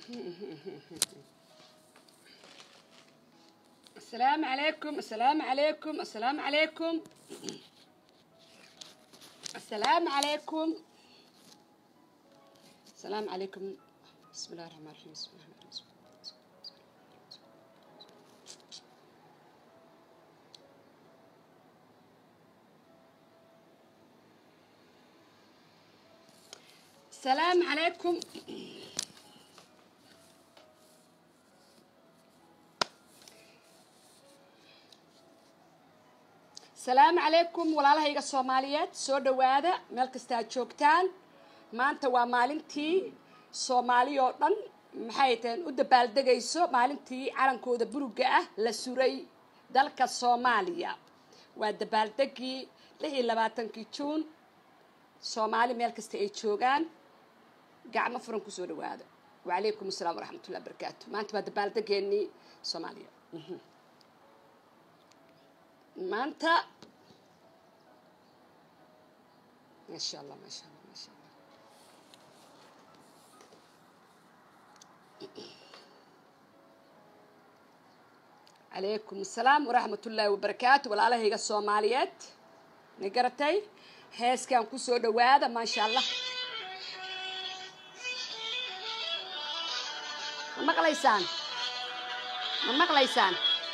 السلام عليكم السلام عليكم السلام عليكم السلام عليكم السلام عليكم بسم الله الرحمن الرحيم بسم الله الرحمن الرحيم السلام عليكم السلام عليكم walaalahayga soomaaliyeed soo dhowaada meel kasta aad joogtaan maanta waa maalintii soomaali oo dhan maxay taheen u dabaaldegayso maalintii calankooda buruga ah la suray dalka soomaaliya waa dabaaldegii lix iyo labaatankii juun soomaali meel kasta ay joogaan gacmo furan kusoo dhawaado wacalaykum asalaam waraxmatullahi barakaatu maanta waa dabaaldegeenii soomaaliya maanta maasha allah maasha allah maasha allah calaykum asalaam waraxmatullaahi wabarakaatu walaalahayga soomaaliyeed ma garatay heeskan kusoo dhawaada maasha allah ma maqlaysaan ma maqlaysaan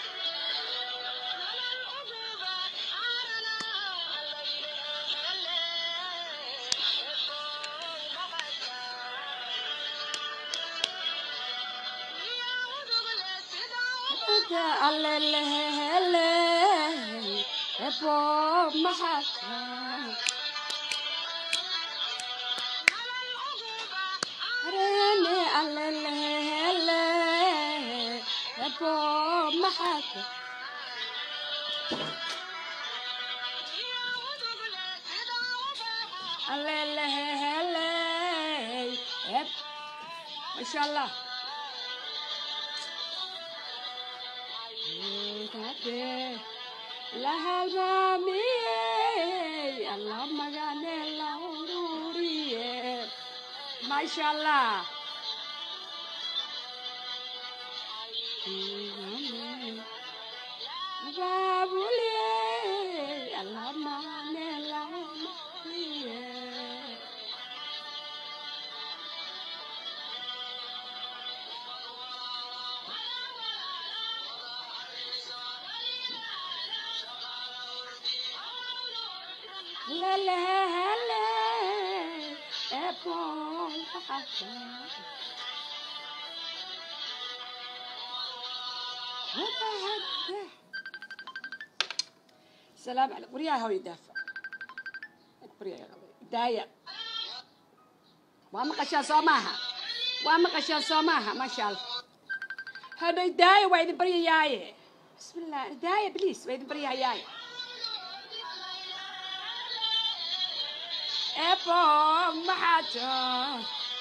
ما شاء الله لها المامية الله مغاني الهورية ما شاء الله بابولي الله مغاني الهورية لا لا لا أبون حتى السلام عليكم وريا هو يدافع وريا يا غبي دايا وما قشان صوماها وما قشان صوماها ما شاء الله هذا دايا وين بريا ياي بسم الله دايا بليس وين بريا ياي Epo mahato.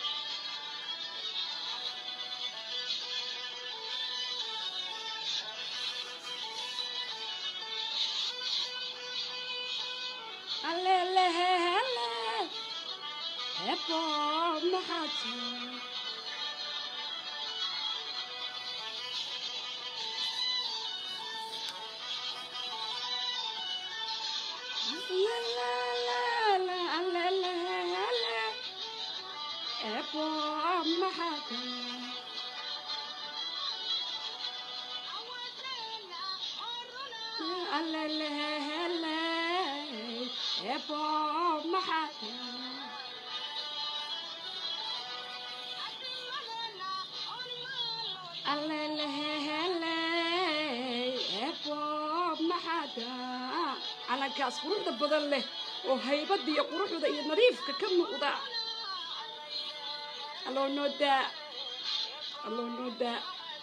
Alele hele. Epo mahato. La la la la la la la. Epo mahato. Alele hele. Epo mahato. Alele hele. Epo mahato. calankaas quruxda badan leh oo haybadda iyo quruxda iyo nadiifka ka muuqda alloo noo daa alloo noo daa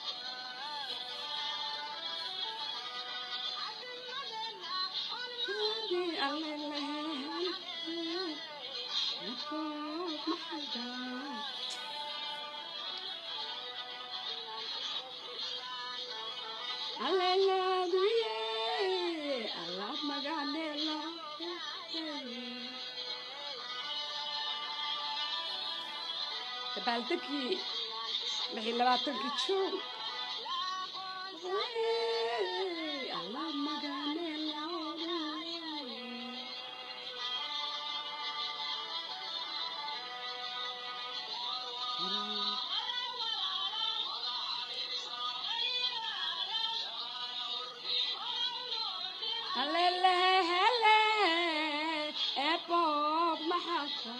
Hallelujah. Allah maganelo. dabaaldegii lix iyo labaatankii juun alla magane halelehele eboog maxaka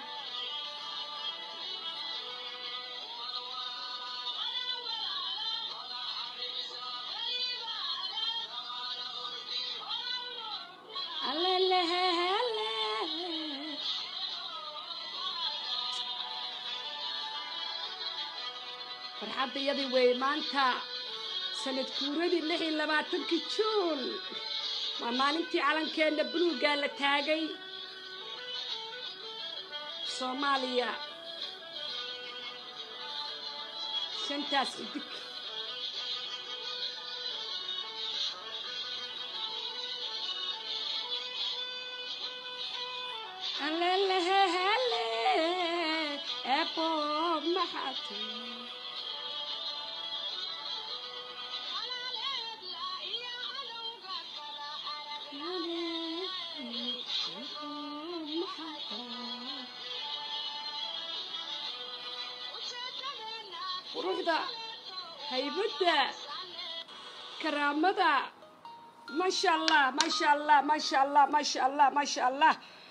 halelehele farxadda iyadii wey maanta sanad kuuradii lix iyo labaatankii juun waa maalintii calankeenna buluuggaa la taagay soomaaliya shantaas xidig alelehele eboog maxaate quruxda haybadda karaamada maasha allah maasha allah maasha allah maasha allah maasha allah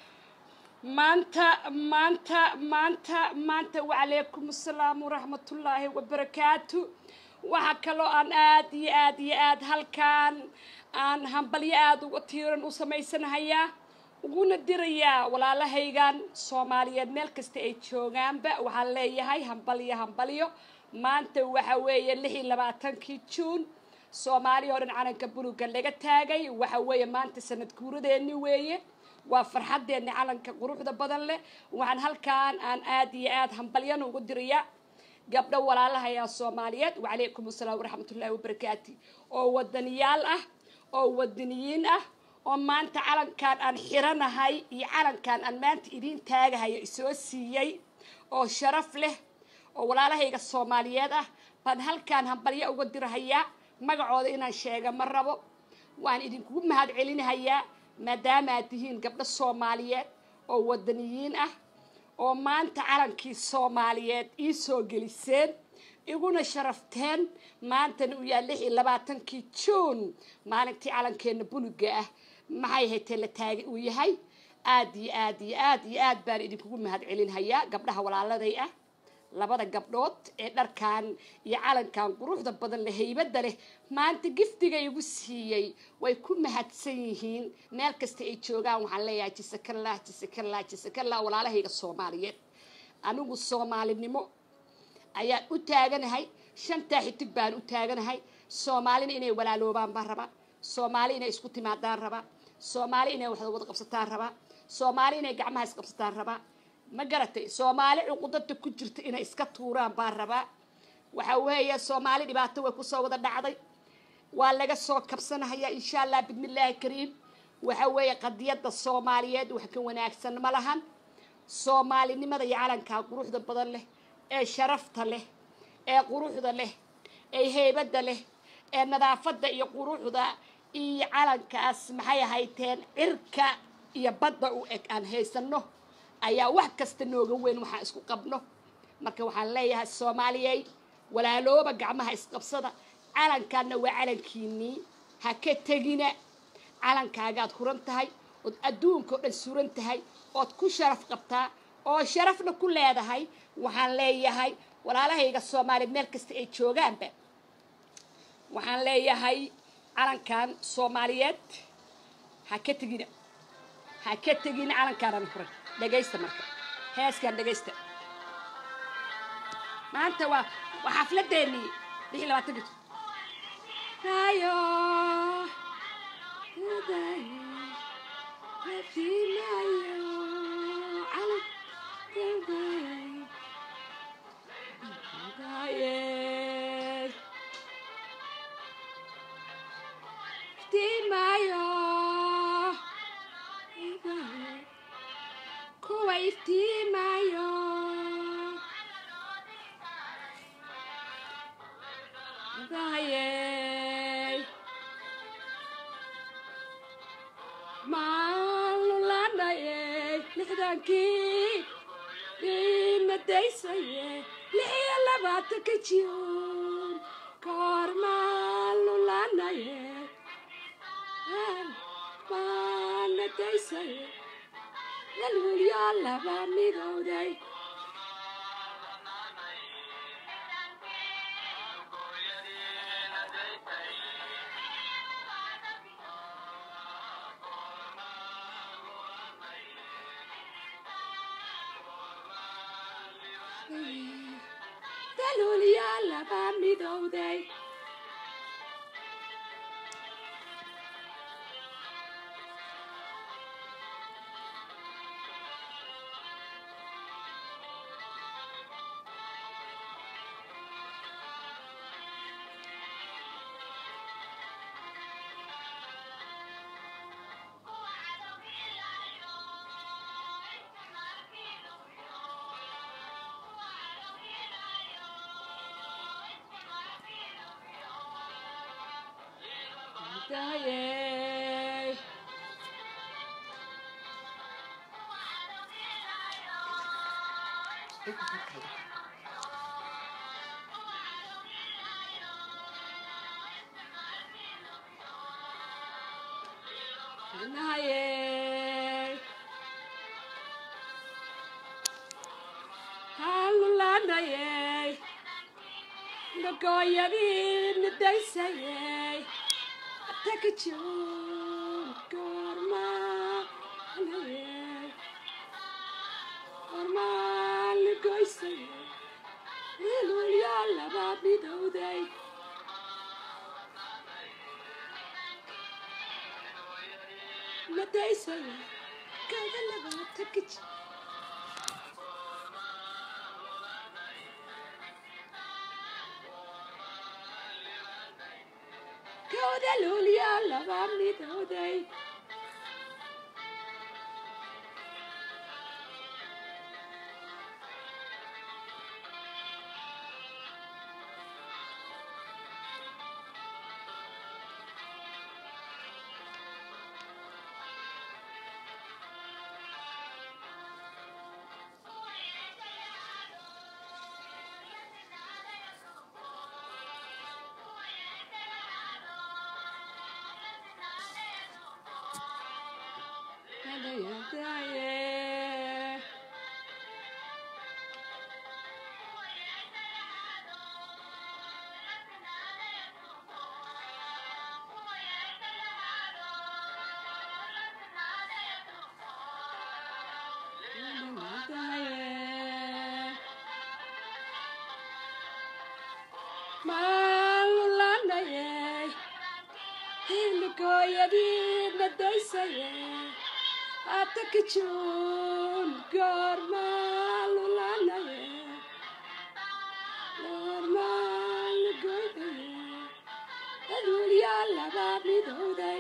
maanta maanta maanta maanta wacalaykum asalaam waraxmatullaahi wabarakaatu waxaa kaloo aan aad iyo aad iyo aad halkaan aan hambalyo aada uga tiiran u samaysanahayaa uguna dirayaa walaalahaygan soomaaliyeed meel kasta ay joogaanba waxaan leeyahay hambalyo hambalyo maanta waxa weeye lix iyo labaatankii juun soomaaliya oo dhan calanka buluga laga taagay waxa weeye maanta sanad guuradeeni weeye waa farxadeeni calanka quruxda badan leh waxaan halkaan aan aad iyo aad hambalyana ugu dirayaa gabdho walaalahayaa soomaaliyeed wacalaykum asalaam waraxmatullaahi wabarakaati oo wadaniyaal ah oo wadaniyiin ah oo maanta calankaan aan xiranahay iyo calankaan aan maanta idiin taagahayo isoo siiyey oo sharaf leh oo walaalahayga soomaaliyeed ah baan halkaan hambalyo uga dirahayaa magacooda inaan sheega ma rabo waan idinkugu mahad celinahayaa maadaama aad tihiin gabdho soomaaliyeed oo wadaniyiin ah oo maanta calankii soomaaliyeed ii soo geliseen iguna sharafteen maantana uu yahay lix iyo labaatankii juun maalintii calankeenna buluga ah maxay haytee la taagay uu yahay aad iyo aad iyo aad iyo aad baan idinkugu mahad celinhayaa gabdhaha walaaladay ah labada gabdhood ee dharkan iyo calankan quruxda badan leh haybadda leh maanta giftiga igu siiyey way ku mahadsan yihiin meel kasta ay joogaan waxaan leeyahay jisakallah jisakallah jisakallah walaalahayga soomaaliyeed anigu soomaalinimo ayaan u taaganahay shantaa xitig baan u taaganahay soomaalina inay walaaloobaan baan rabaa soomaali inay isku timaadaan rabaa soomaali inay waxda wada qabsataan rabaa soomaali inay gacmaha isqabsataan rabaa ma garatay soomaali cuqudada ku jirta inay iska tuuraan baan rabaa waxa weeye soomaali dhibaato way kusoo wada dhacday waa laga soo kabsanahaya insha allah bismillaahi kariim waxa weeye qadiyadda soomaaliyeed wax ka wanaagsan ma lahan soomaalinimada iyo calankaa quruxda badan leh ee sharafta leh ee quruxda leh ee heybadda leh ee nadaafadda iyo quruxda iyo calankaas maxay ahayteen cirka iyo badda u eg aan haysano ayaa wax kasta nooga weyn waxaan isku qabno marka waxaan leeyahay soomaaliyey walaalooba gacmaha isqabsada calankaana waa calankiinii ha ka tegina calankaagaad huran tahay ood adduunka o dhan suran tahay ood ku sharaf qabtaa oo sharafna ku leedahay waxaan leeyahay walaalahayga soomaaliya meel kasta ay joogaanba waxaan leeyahay calankan soomaaliyeed ha ka tegina ha ka tegina calankaanaan huran dhegaysta marka heeskaan dhegaysta maanta waa waa xafladeenii lix iyo labaatanka ayo kuwa iftiimayo lixdankii ina daysaye lix iyo labaatanka jiyoon koormaan lulanaye maana daysaye lalwilyo laba midowday lalwilyo laba midowday Daye. Naye. Halulanaye. Nagoyadin daysaye. Takachon korma naye. Korma lugoysaye. Ilulya laba midowday. Nadaysaye. Kaga laba takachon. Kawda lulya laba midowday. Daye. Daye. Malulanaye. Hilgoyadina daysaye. Atakachun gorma lulanaye. Gorma lugoydaye. Adulya laba midowday.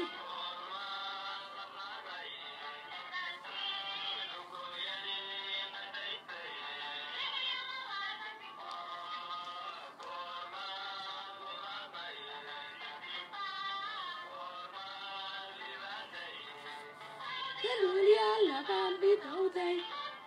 Adulya laba midowday.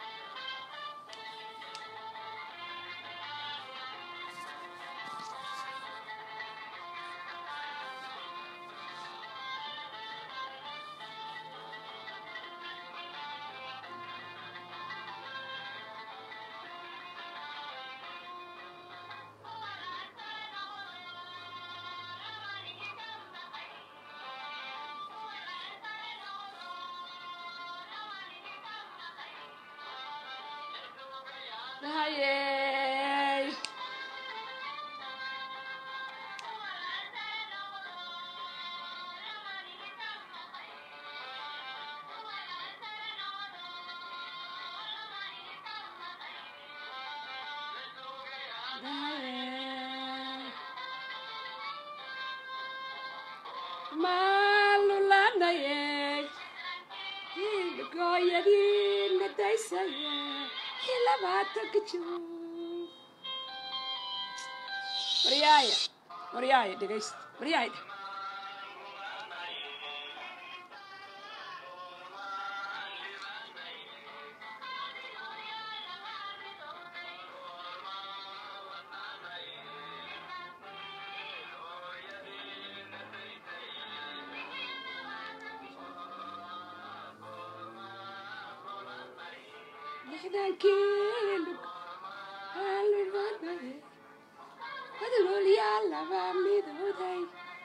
Daye. Daye. Malulanaye. Hilgoyadina daysaye. Hilabatakachun. Maryaaya. Maryaaya dhegaysta. Maryaaya dheg. lixdankii adigoolyaalaba midooday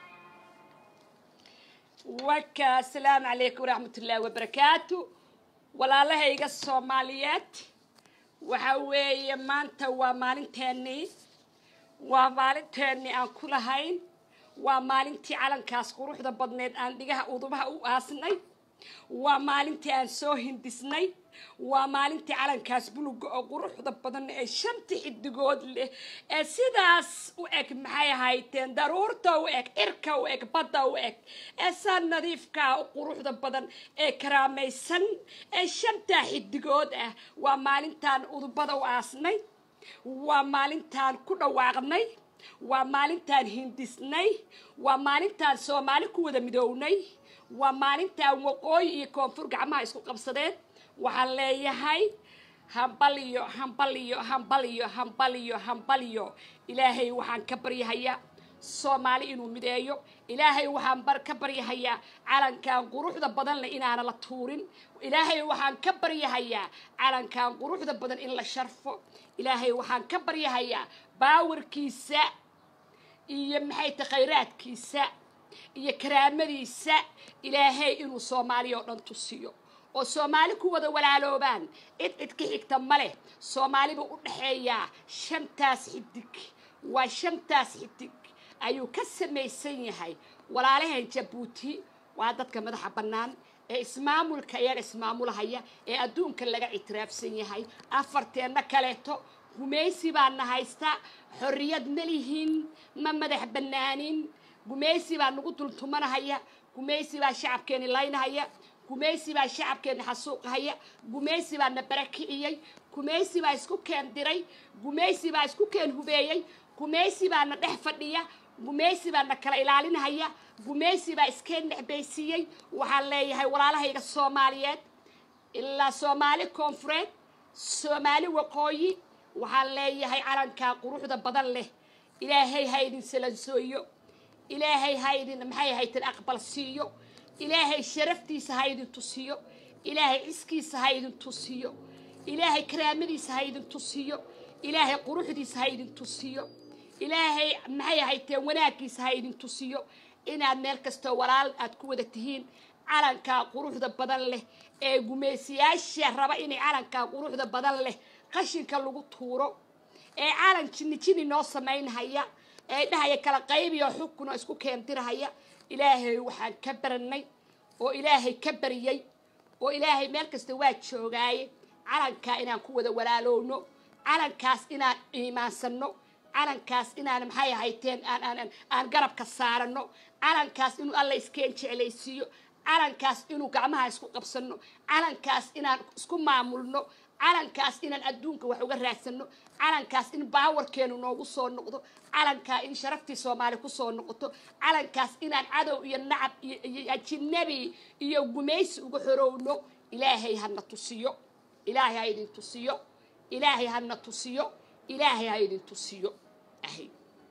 waka asalaamu calaykum waraxmat ullaahi wabarakaatu walaalahayga soomaaliyeed waxa weeye maanta waa maalinteennii waa maalinteennii aan ku lahayn waa maalintii calankaas quruxda badneed aan dhigaha udubaha u aasnay waa maalintii aan soo hindisnay waa maalintii calankaas buluga oo quruxda badan ee shantii xidigood leh ee sidaas u eg maxay ahayteen daruurta u eg cirka u eg badda u eg ee saa nadiifkaa u quruxda badan ee karaamaysan ee shantaa xidigood ah waa maalintaan udubada u aasnay waa maalintaan ku dhawaaqnay waa maalintaan hindisnay waa maalintaan soomaali ku wada midownay waa maalintaan waqooyi iyo koonfur gacmaha isku qabsadeen waxaan leeyahay hambaliyo hambaliyo hambaliyo hambaliyo hambaliyo ilaahay waxaan ka baryahayaa soomaali inuu mideeyo ilaahay waxaan bar ka baryahayaa calankan quruxda badan leh inaana la tuurin ilaahay waxaan ka baryahayaa calankan quruxda badan in la sharfo ilaahay waxaan ka baryahayaa baawarkiisa iyo maxay ta khayraadkiisa iyo karaamadiisa ilaahay inuu soomaaliya oo dhan tusiyo oo soomaali ku wada walaaloobaan cid cid ka xigta ma leh soomaali buu u dhexeeyaa shantaas xidig waa shantaas xidig ayuu ka samaysan yahay walaalahan jabuuti waa dadka madaxa bannaan ee ismaamulka iyaga ismaamulahaya ee adduunka laga ictiraafsan yahay afarteenna kaleeto gumaysi baana haysta xorriyad ma lihin ma madax bannaanin gumaysi baa nagu dultumanahaya gumaysi baa shacabkeeni laynahaya gumaysi baa shacabkeena xasuuqahaya gumaysi baa na barakiciyey gumaysi baa isku keen diray gumaysi baa isku keen hubeeyey gumaysi baa na dhex fadhiya gumaysi baa na kala ilaalinahaya gumaysi baa iskeen nexbaysiiyey waxaan leeyahay walaalahayga soomaaliyeed ilaa soomaali koonfureed soomaali waqooyi waxaan leeyahay calankaa quruxda badan leh ilaahay ha idin salansooyo ilaahay ha idin maxay haytan aqbal siiyo ilaahay sharaftiisa ha idin tusiyo ilaahay ciskiisa ha idin tusiyo ilaahay karaamadiisa ha idin tusiyo ilaahay quruxdiisa ha idin tusiyo ilaahay maxay ahayteen wanaaggiisa ha idin tusiyo inaad meel kastoo walaal aad ku wada tihiin calankaa quruxda badan leh ee gumaysiyaasha raba inay calankaa quruxda badan leh qashinka lagu tuuro ee calan jinni jinni noo samaynhaya ee dhahaya kala qaybiyo xukun oo isku keentirahaya ilaahay waxaan ka baranay oo ilaahay ka baryay oo ilaahay meel kasta waa joogaaye calankaa inaan ku wada walaalowno calankaas inaan iimaansanno calankaas inaan maxay ahayteen aan aan garabka saarano calankaas inuu alla iskeen jeclaysiiyo calankaas inuu gacmaha isku qabsanno calankaas inaan isku maamulno calankaas inaan adduunka wax uga raadsano calankaas in baawarkeenu noogu soo noqdo calankaa in sharaftii soomaali kusoo noqoto calankaas inaan cadow iyo nacab iyo ajinabi iyo gumaysi uga xorowno ilaahay hana tusiyo ilaahay ha idin tusiyo ilaahay hana tusiyo ilaahay ha idin tusiyo ahay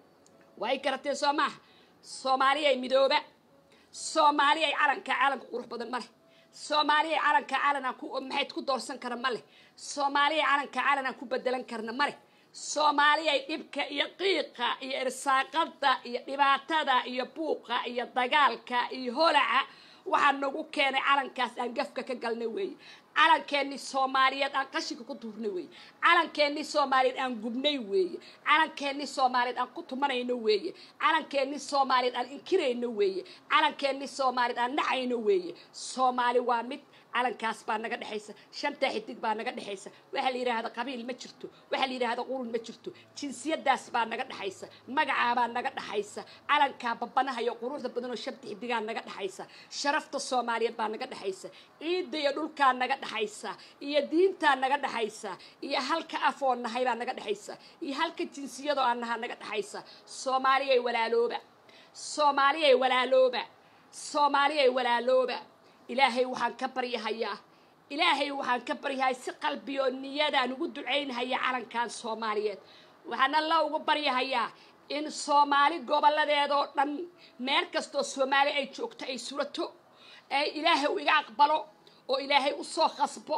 way garateen soo maaha soomaaliyay midooba soomaaliyay calankaa calanka qurux badan ma leh soomaaliya calanka calanaan ku maxayd ku doorsan kara ma leh soomaaliya calanka calanaan ku bedelan karna ma leh soomaaliyay dhibka iyo qiiqa iyo irsaaqada iyo dhibaatada iyo buuqa iyo dagaalka iyo holaca waxaa nagu keenay calankaas aan gafka ka galna weeye calankeenni soomaaliyeed aan qashinka ku duurnay weeye calankeenni soomaaliyeed aan gubnay weeye calankeenni soomaaliyeed aan ku tumanayno weeye calankeenni soomaaliyeed aan inkirayno weeye calankeenni soomaaliyeed aan nacayno weeye soomaali waa mid calankaas baa naga dhexaysa shantaa xidig baa naga dhexaysa waxaa la yidhaahda qabiil ma jirto waxaa la yidhaahda qurun ma jirto jinsiyadaas baa naga dhexaysa magacaabaa naga dhexaysa calankaa babanahayo quruxda badanoo shanta xidigaa naga dhexaysa sharafta soomaaliyeed baa naga dhexaysa ciidda iyo dhulkaa naga dhexaysa iyo diintaa naga dhexaysa iyo halka afoo nahay baa naga dhexaysa iyo halka jinsiyadoo aan nahaa naga dhexaysa soomaaliyay walaalooba soomaaliyay walaalooba soomaaliyay walaalooba ilaahay waxaan ka baryahayaa ilaahay waxaan ka baryahay si qalbiyo niyadaan ugu ducaynhaya calankan soomaaliyeed waxaan alla ugu baryahayaa in soomaali gobolladeedoo dhan meel kastoo soomaali ay joogto ay surato ee ilaahay u iga aqbalo oo ilaahay u soo khasbo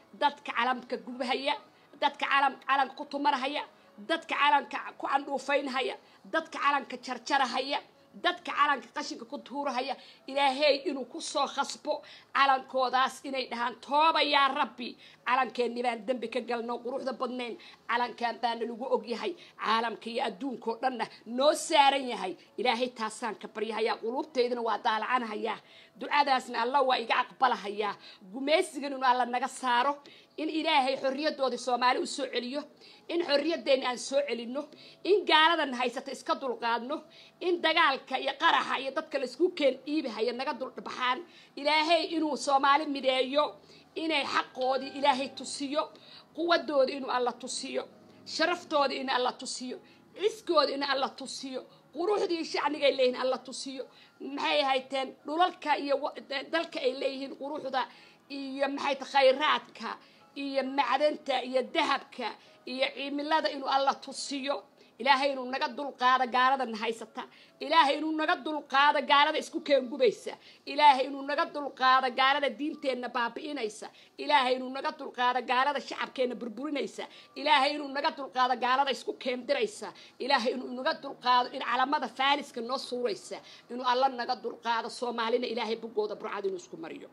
dadka calamka gubahaya dadka calam calanka ku tumarahaya dadka calanka ku candhuufaynhaya dadka calanka jarjarahaya dadka calanka qashinka ku tuurahaya ilaahay inuu ku soo khasbo calankoodaas inay dhahaan tooba yaa rabbi calankeenni baan dembi ka galno quruxda badnayn calankan baana lagu ogyahay caalamka iyo adduunkao dhanna noo saaran yahay ilaahay taasaan ka baryahayaa quluubteydana waa daalacanahayaa ducadaasna alla waa iga aqbalahayaa gumaysigan inuu alla naga saaro in ilaahay xorriyadoodii soomaali u soo celiyo in xorriyadeenna aan soo celinno in gaaladan haysata iska dulqaadno in dagaalka iyo qaraxa iyo dadka laisku keen dhiibahaya naga duldhabaxaan ilaahay inuu soomaali mideeyo inay xaqoodii ilaahay tusiyo quwadoodii inuu alla tusiyo sharaftoodii in alla tusiyo ciskoodii in alla tusiyo quruxdii shacnigay leeyihiin alla tusiyo maxay hayteen dhulalka iyo dalka ay leeyihiin quruxda iyo maxay ta khayraadka iyo macdanta iyo dahabka iyo cimilada inuu alla tusiyo ilaahay inuu naga dulqaado gaaladana haysata ilaahay inuu naga dulqaado gaalada isku keengubaysa ilaahay inuu naga dulqaado gaalada diinteenna baabi'inaysa ilaahay inuu naga dulqaado gaalada shacabkeenna burburinaysa ilaahay inuu naga dulqaado gaalada isku keendiraysa ilaahay inuu naga dulqaado in calamada faaliska noo suuraysa inuu alla naga dulqaado soomaalina ilaahay bugooda burcad inuu isku mariyo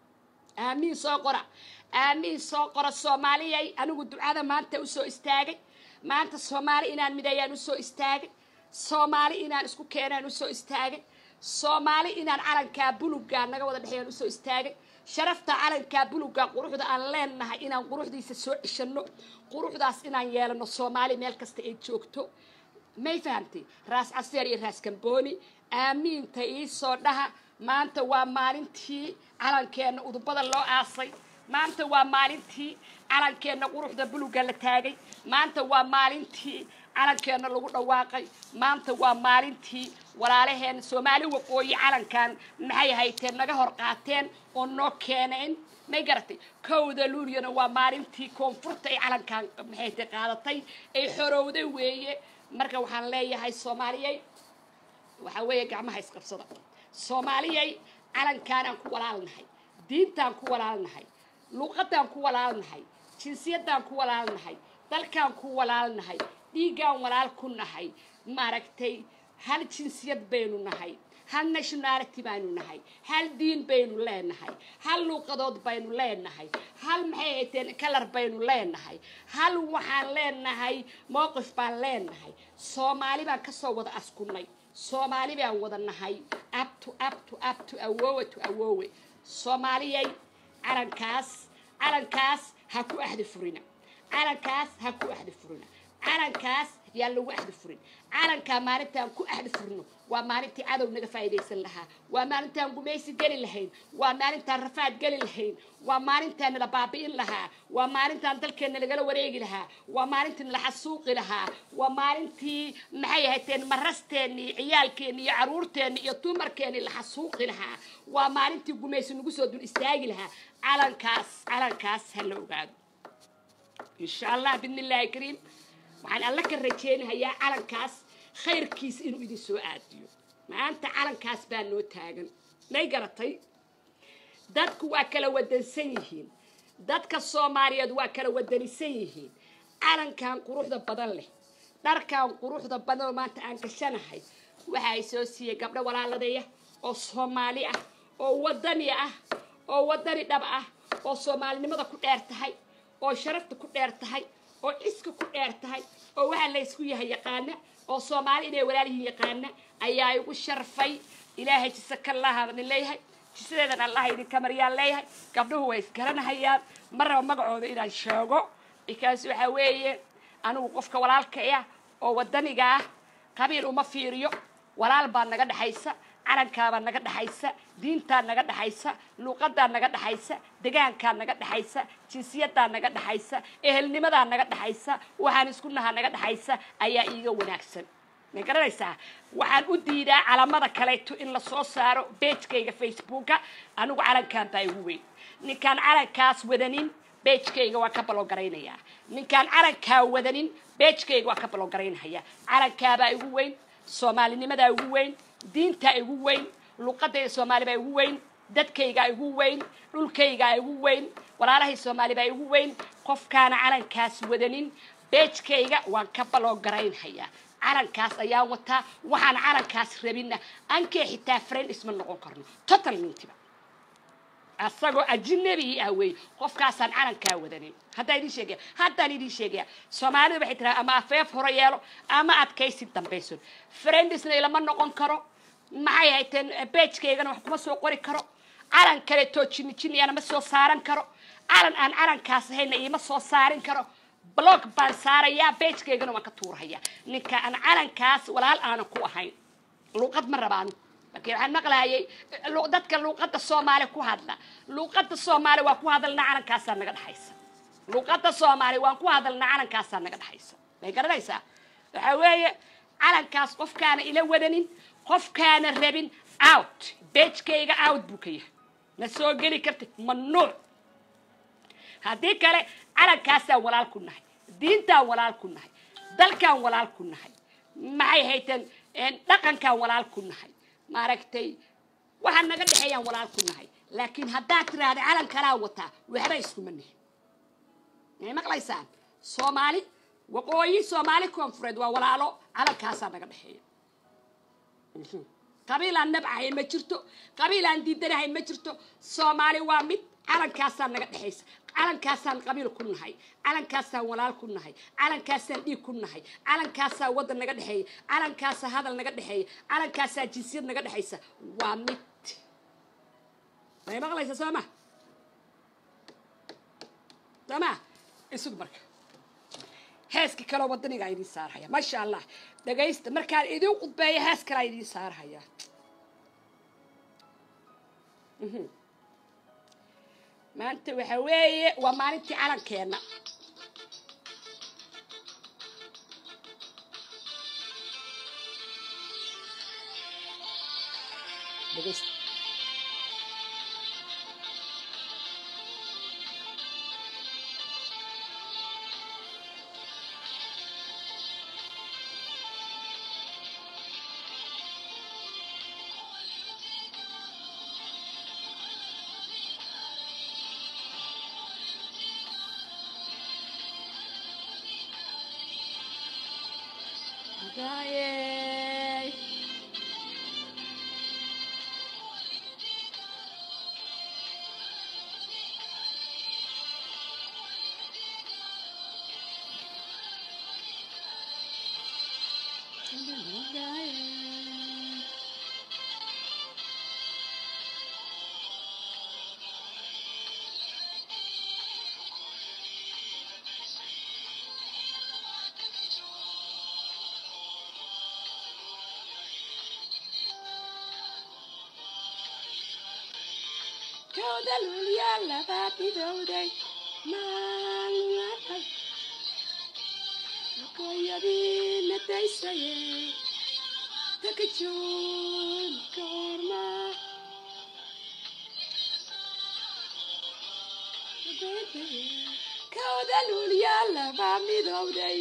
aamiin soo qora aamiin soo qora soomaaliyay anigu ducada maanta usoo istaagay maanta soomaali inaan mideeyaan usoo istaagay soomaali inaan isku keenaan usoo istaagay soomaali inaan calankaa bulugaa naga wada dhexeeyaan usoo istaagay sharafta calankaa bulugaa quruxda aan leenahay inaan quruxdiisa soo ceshano quruxdaas inaan yeelano soomaali meel kasta ay joogto may fahamtay raas caseer iyo raas kambooni aamiinta iisoo dhaha maanta waa maalintii calankeenna udubada loo aasay maanta waa maalintii calankeenna quruxda buluga la taagay maanta waa maalintii calankeenna lagu dhawaaqay maanta waa maalintii walaalaheen soomaali waqooyi calankan maxay hayteen naga hor qaateen oo noo keeneen may garatay kowda luuliyana waa maalintii koonfurta ay calankan maxayte qaadatay ay xorowday weeye marka waxaan leeyahay soomaaliyay waxaa weeye gacmaha isqabsada soomaaliyay calankaanaan ku walaalnahay diintaan ku walaalnahay luuqadaan ku walaalnahay jinsiyadaan ku walaalnahay dalkaan ku walaalnahay dhiiggaan walaal ku nahay maaragtay hal jinsiyad baynu nahay hal nationality baynu nahay hal diin baynu leenahay hal luuqadood baynu leenahay hal maxay hayteen kalar baynu leenahay hal waxaan leenahay mowqif baan leenahay soomaali baan kasoo wada askunay soomaali baan wada nahay abto abto abto awoowe to awoowe soomaaliyay calankaas calankaas ha ku axdi furina calankaas ha ku axdi furina calankaas yaa lagu axdi furin calankaa maalintaan ku axdi furno waa maalintii cadow naga faa'iidaysan lahaa waa maalintaan gumaysi geli lahayn waa maalintaan rafaad geli lahayn waa maalintaan nala baabi'in lahaa waa maalintaan dalkeenna lagala wareegi lahaa waa maalintii nala xasuuqi lahaa waa maalintii maxay ahaydeen marasteenni iyo ciyaalkeenni iyo caruurteenni iyo dumarkeenni la xasuuqi lahaa waa maalintii gumaysi nagu soo dul istaagi lahaa calankaas calankaas ha la ogaado insha allah bidni illaahi kariim waxaan alla ka rajeynahayaa calankaas khayrkiis inuu idin soo aadiyo maanta calankaas baa noo taagan may garatay dadku waa kala wadansan yihiin dadka soomaaliyeed waa kala wadanisan yihiin calankan quruxda badan leh dharkan quruxda badan oo maanta aan gashanahay waxa ay soo siiyey gabdho walaaladaya oo soomaali ah oo wadani ah oo wadani dhab ah oo soomaalinimada ku dheer tahay oo sharafta ku dheer tahay oo ciska ku dheer tahay oo waxaa laysku yahay yaqaana oo soomaali inay walaalyihiin yaqaana ayaa igu sharfay ilaahay jise kalahaadani leeyahay jisadeedan allah idinka maryaan leeyahay gabdhuhu way isgaranahayaan ma raba magacooda inaan sheego bikaas waxaa weeye anigu qofka walaalka ah oo wadaniga ah qabiil uma fiiriyo walaal baa naga dhexaysa calankaabaa naga dhexaysa diintaa naga dhexaysa luuqadaa naga dhexaysa degaankaa naga dhexaysa jinsiyadaa naga dhexaysa ehelnimadaa naga dhexaysa waxaan isku nahaa naga dhexaysa ayaa iiga wanaagsan ma garanaysaa waxaan u diidaa calamada kaleeto in lasoo saaro beejkayga facebooka anigu calankan baa igu weyn ninkaan calankaas wadanin beejkayga waa ka balogaraynaya ninkaan calankaa wadanin beejkayga waa ka balogaraynhaya calankaabaa igu weyn soomaalinimadaa igu weyn diintaa igu weyn luuqadayda soomaali baa igu weyn dadkaygaa igu weyn dhulkaygaa igu weyn walaalahay soomaali baa igu weyn qofkaana calankaas wadanin beejkayga waan ka baloogaraynhayaa calankaas ayaan wataa waxaan calankaas rabina ankee xitaa friend isma noqon karno total mintiba asagoo ajinabi ah wey qofkaasaan calankaa wadanin haddaan idin sheegaya haddaan idin sheegaya soomaalidu waxay tiraa ama afeef hore yeelo ama adkaysi dambayson friendisna ilama noqon karo maxay hayteen beejkaygana wax kuma soo qori karo calan kale too jini jiniyana ma soo saaran karo calan aan calankaas ahayna iima soo saarin karo blog baan saarayaa beejkaygana waan ka tuurhayaa ninka aan calankaas walaal aanan ku ahayn luuqad ma rabaanu laakiin waxaan maqlaayay dadka luuqadda soomaali ku hadla luuqadda soomaali waa ku hadalna calankaasaa naga dhexaysa luuqadda soomaali waan ku hadalna calankaasaa naga dhexaysa may garanaysaa waxaa weeye calankaas qofkaana ila wadanin qofkaana rabin out beejkayga out buu ka yahay ma soo geli kartid mamnuuc haddii kale calankaasaan walaal ku nahay diintaan walaal ku nahay dalkaan walaal ku nahay maxay hayteen dhaqankaan walaal ku nahay maaragtay waxaa naga dhexeeyaan walaal ku nahay laakiin haddaad tiraahda calan kalaa wataa waxba iskuma nihin may maqlaysaan soomaali waqooyi soomaali koonfureed waa walaalo calankaasaa naga dhexeeya qabiilaan nabcahay ma jirto qabiilaan diidanahay ma jirto soomaali waa mid calankaasaa naga dhexaysa calankaasaan qabiil ku nahay calankaasaan walaal ku nahay calankaasaan dhiig ku nahay calankaasaa waddan naga dhexeeya calankaasaa hadal naga dhexeeya calankaasaa jinsiyad naga dhexaysa waa mid may maqlaysa soo ma soo ma isug marka heeska kaloo wadanigaa idiin saarhaya maasha allah dhagaysta markaan idiin qudbeeya hees kalaa idiin saarhaya maanta waxa weeye waa maalintii calankeenna dhegaysta Yay. Kooda lulyaa labaa dhidowday maalmahay Koyadii la daysaye takajoon koorma Kooda lulyaa labaa midowday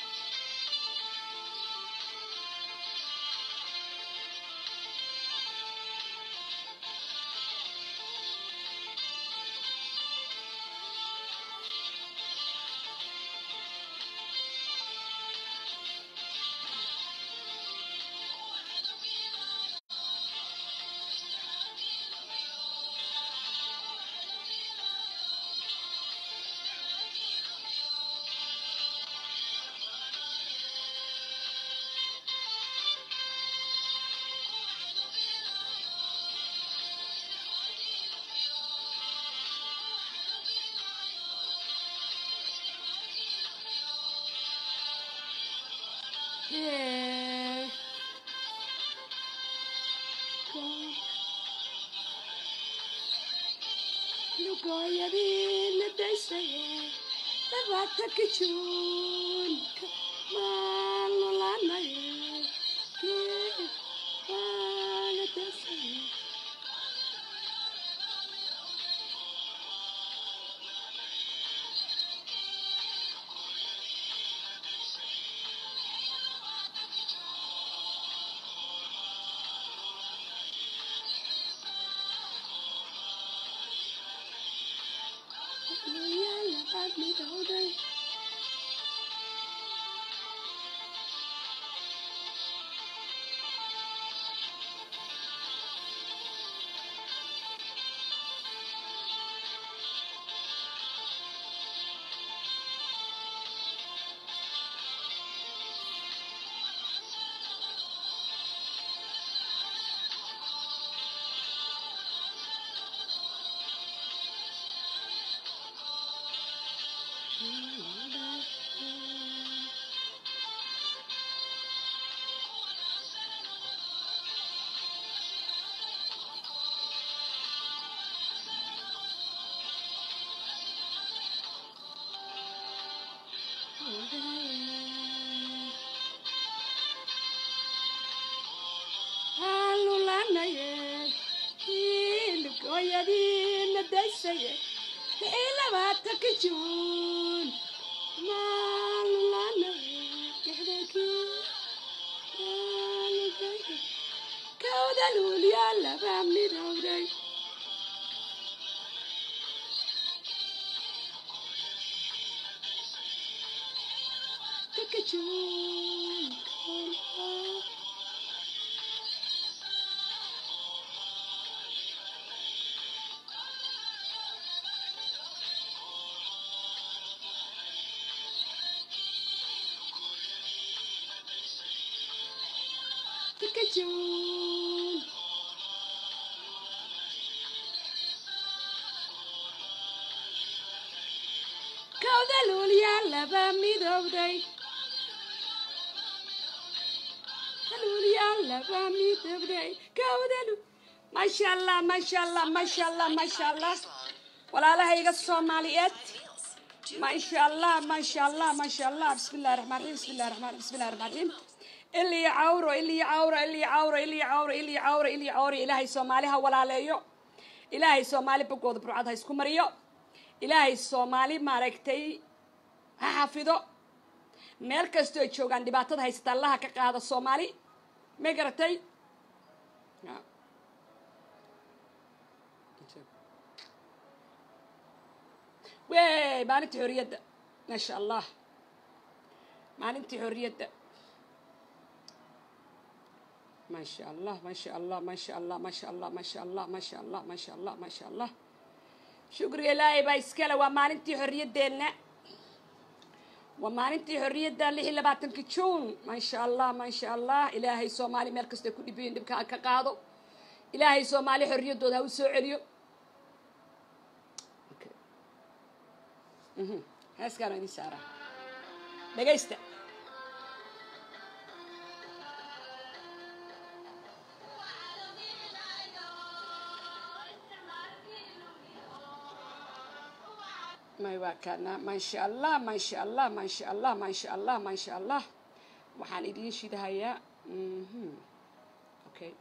Yeah. Lugoyadii la daysaye labaata kajoonka maalolanaye waa la daysaye halulanaye ilgoyadiina daysaye lixii labaatanka juun maalulanaye lixdankii kawda luulyaa laba midowday Taka juun Taka juun kawda luulyaa laba midowday luulyaa laba midowday kawda lu maasha allah maasha allah maasha allah maasha allah walaalahayga soomaaliyeed maasha allah maasha allah maasha allah bismillahi raxmaan raxiim bismillahi raxmaan bismillahi raxmaan raxiim ilii cawro ilii cawro ilii cawro ilii cawro ilii cawro ilii cawro ilaahay soomaali ha walaaleeyo ilaahay soomaali bogooda burcad ha isku mariyo ilaahay soomaali maaragtay ha xafido meel kastoo joogaan dhibaatada haysata allaha ka qaada soomaali ma garatay wey maalintii xorriyadda maasha allah maalintii xorriyadda maasha allah maasha allah maasha allah maasha allah maasha allah maasha allah maasha allah maasha allah shukriga ilaahay baa iskale waa maalintii xorriyaddeenna waa maalintii xorriyadda lix iyo labaatanka juun maasha allah maasha allah ilaahay soomaali meel kastay ku dhibayin dhibka ha ka qaado ilaahay soomaali xorriyaddooda ha u soo celiyo heeskaana idin saaraa dhegaysta may waa kana maasha allah maasha allah maasha allah maasha allah maasha allah waxaan idiin shidahayaa okay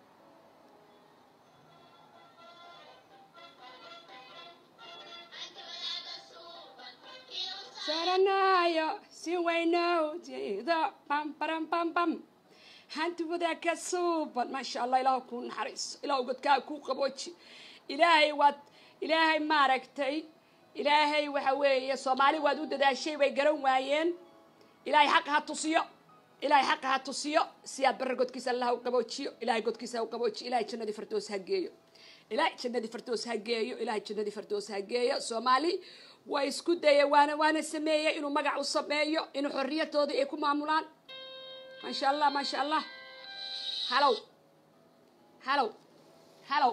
saranayo si waynow jeedo bam baram bam bam hanti wadaagka suuban maasha allah ilaah kuu naxariiso ilaah godkaa kuu qabooji ilaahay waad ilaahay maaragtay ilaahay waxa weeye soomaali waad u dadaashay way garan waayeen ilaahay xaqa ha tusiyo ilaahay xaqa ha tusiyo si aad barra godkiisa allah u qaboojiyo ilaahay godkiisa ha u qaboojiyo ilaahay jannadii fardoos ha geeyo ilaahay jannadii fardoos ha geeyo ilaahay jannadii fardoos ha geeyo soomaali waa isku daya waana waana sameeyey inuu magac u sameeyo inuu xorriyadooda ay ku maamulaan maasha allah maasha allah halow halow halow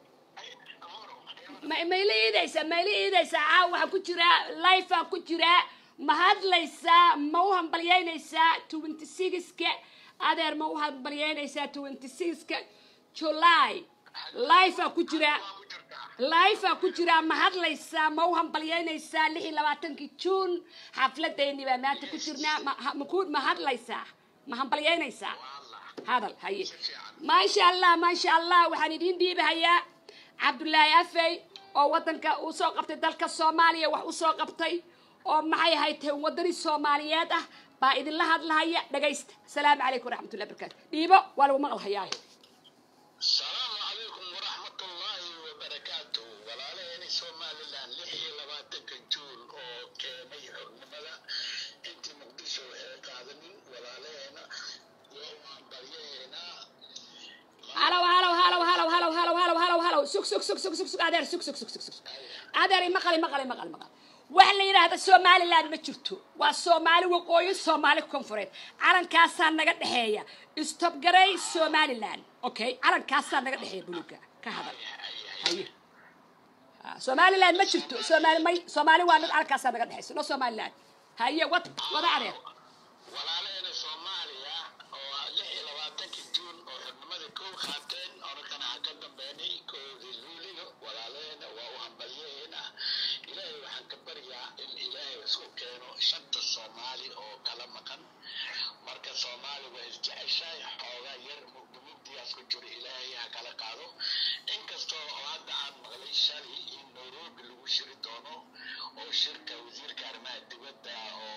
ma mayla iidaysaa mayla iidaysaa caaw waxaa ku jiraa lifea ku jiraa ma hadlaysaa ma u hambalyeynaysaa twenty sixka adeer ma u hambalyeynaysaa twenty sixka july lifea ku jiraa lifea ku jiraa ma hadlaysaa ma u hambalyeynaysaa lix iyo labaatankii juun xafladayni baa maanta ku jirnaa maku ma hadlaysaa ma hambalyeynaysaa hadal haye maasha allah maasha allah waxaan idiin dhiibahayaa cabdullaahi afey oo waddanka uu soo qabtay dalka soomaaliya wax u soo qabtay oo maxay ahayd tahay waddani soomaaliyeed ah baa idinla hadlahaya dhagaysta asalaamu calaykum waraxmatullahi barakaatu dhiibo waa lagu maqal hayaa asalaamu calaykum waraxmat ullaahi wabarakaatu walaalaheeni somalilan lix iyo labaatanka juun oo keenay xornimada intii muqdisho waxay qaadanin walaalaheena waan baryaheynaa halow halow halow halow halow halow halow halow halow sug sug sug sug sug sug adeer sug sug sug sug sug adeer maqali maqali maqali maqal waxa la yidhaahda somaliland ma jirto waa soomaali waqooyi soomaali koonfureed calankaasaa naga dhexeeya istobgarey somaliland okay calankaasaa naga dhexeeya buluga ka hadal haye somaliland ma jirto soomaali may soomaali waa mid calankaasaa naga dhexeysa no somaliland haye wad wada adeer walaalaheena soomaaliya oo lix iyo labaatankii juun oo xornimada kow qaateen orakana ha ka dambeynay koodii luuliga walaalaheena waa u hambalyaheena ilaahay waxaan ka baryaa in ilaahay isku keeno shanta soomaali soomaali oo kala maqan marka soomaali waa isjeceshahay xoogaa yar mugdimugdigaas ku jiro ilaahay ha kala qaado inkastoo oo hadda aan maqlay shalay in nairobi lagu shiri doono oo shirka wasiirka arrimaha dibadda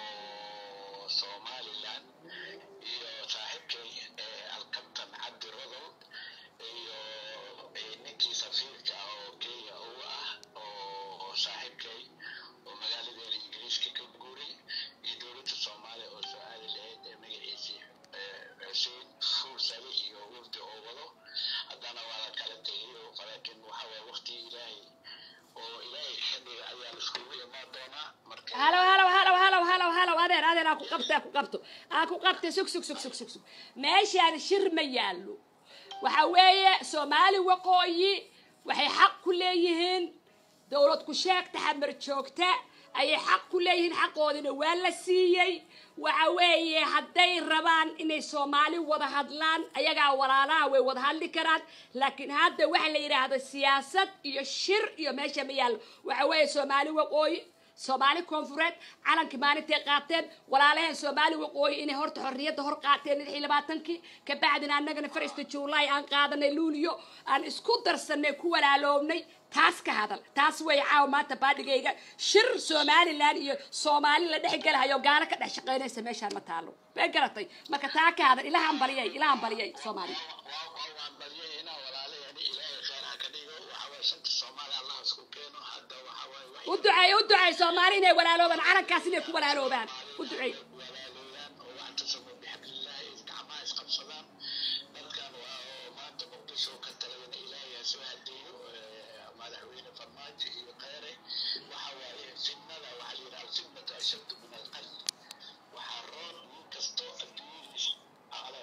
oo somaliland iyo saaxiibkay alkabtan cabdi rodol iyo ninkii safiirka oo kenya uga ah oo saaxiibkay oo magaaladeena ingiriiska ka guuray iyo dowladda soomaaliya oo soo aadi lahayd ee magaciisii xuseen fuursale iyo wurdi oo wado haddana waa la kala tegayo laakiin waxa waye waqti ilaahay oo ilaahay xilliga ayaa laiskugu imaan doonaa marka halow halow halow halow halow halow adeer adeer aa ku qabta aa ku qabto aa ku qabta sug sug sug sug sug sug meeshaan shir ma yaallo waxa weeye soomaali waqooyi waxay xaq ku leeyihiin dowlad ku sheegta xamar joogta ayay xaq ku leeyihiin xaqoodina waa la siiyey waxa weeye hadday rabaan inay soomaali wada hadlaan ayagaa walaalaha way wada hadli karaan laakiin hadda waxa la yidhaahdo siyaasad iyo shir iyo meesha ma yaallo waxa weeye soomaali waqooyi soomaali koonfureed calankii maalintay qaateen walaalaheen soomaali waqooyi inay horta xorriyadda hor qaateen lix iyo labaatankii kabacdina annagana farista juulaay aan qaadanay luuliyo aan isku darsanay ku walaaloobnay taas ka hadal taas way caawa maanta baadhigayga shir somalilan iyo soomaali la dhex gelahayo gaalo ka dhex shaqaynaysa meeshaan ma taalo bay garatay marka taa ka hadal ilahan baliyay ilahan baliyay soomaali waan baryayna walaalahani ilaahay khayr ha ka dhigo waxa waye shanta soomaali allah isku keeno hadda waxa waye wax u duceey u duceey soomaali inay walaaloobaan calankaas inay ku walaaloobaan u duceey walaalooyaan oo wactasamu bixablillahi gacmaha isqabsadaan dadkan waa oo maanta muqdisho ka talayna ilaahay ha soo hadeeyo madaxweyne farmaajo iyo khayre waxa waaye fitnada waxaa la yidhaha alfitnatu ashaddu min alqatl waxaa roon nin kastoo adduunyadiisa alo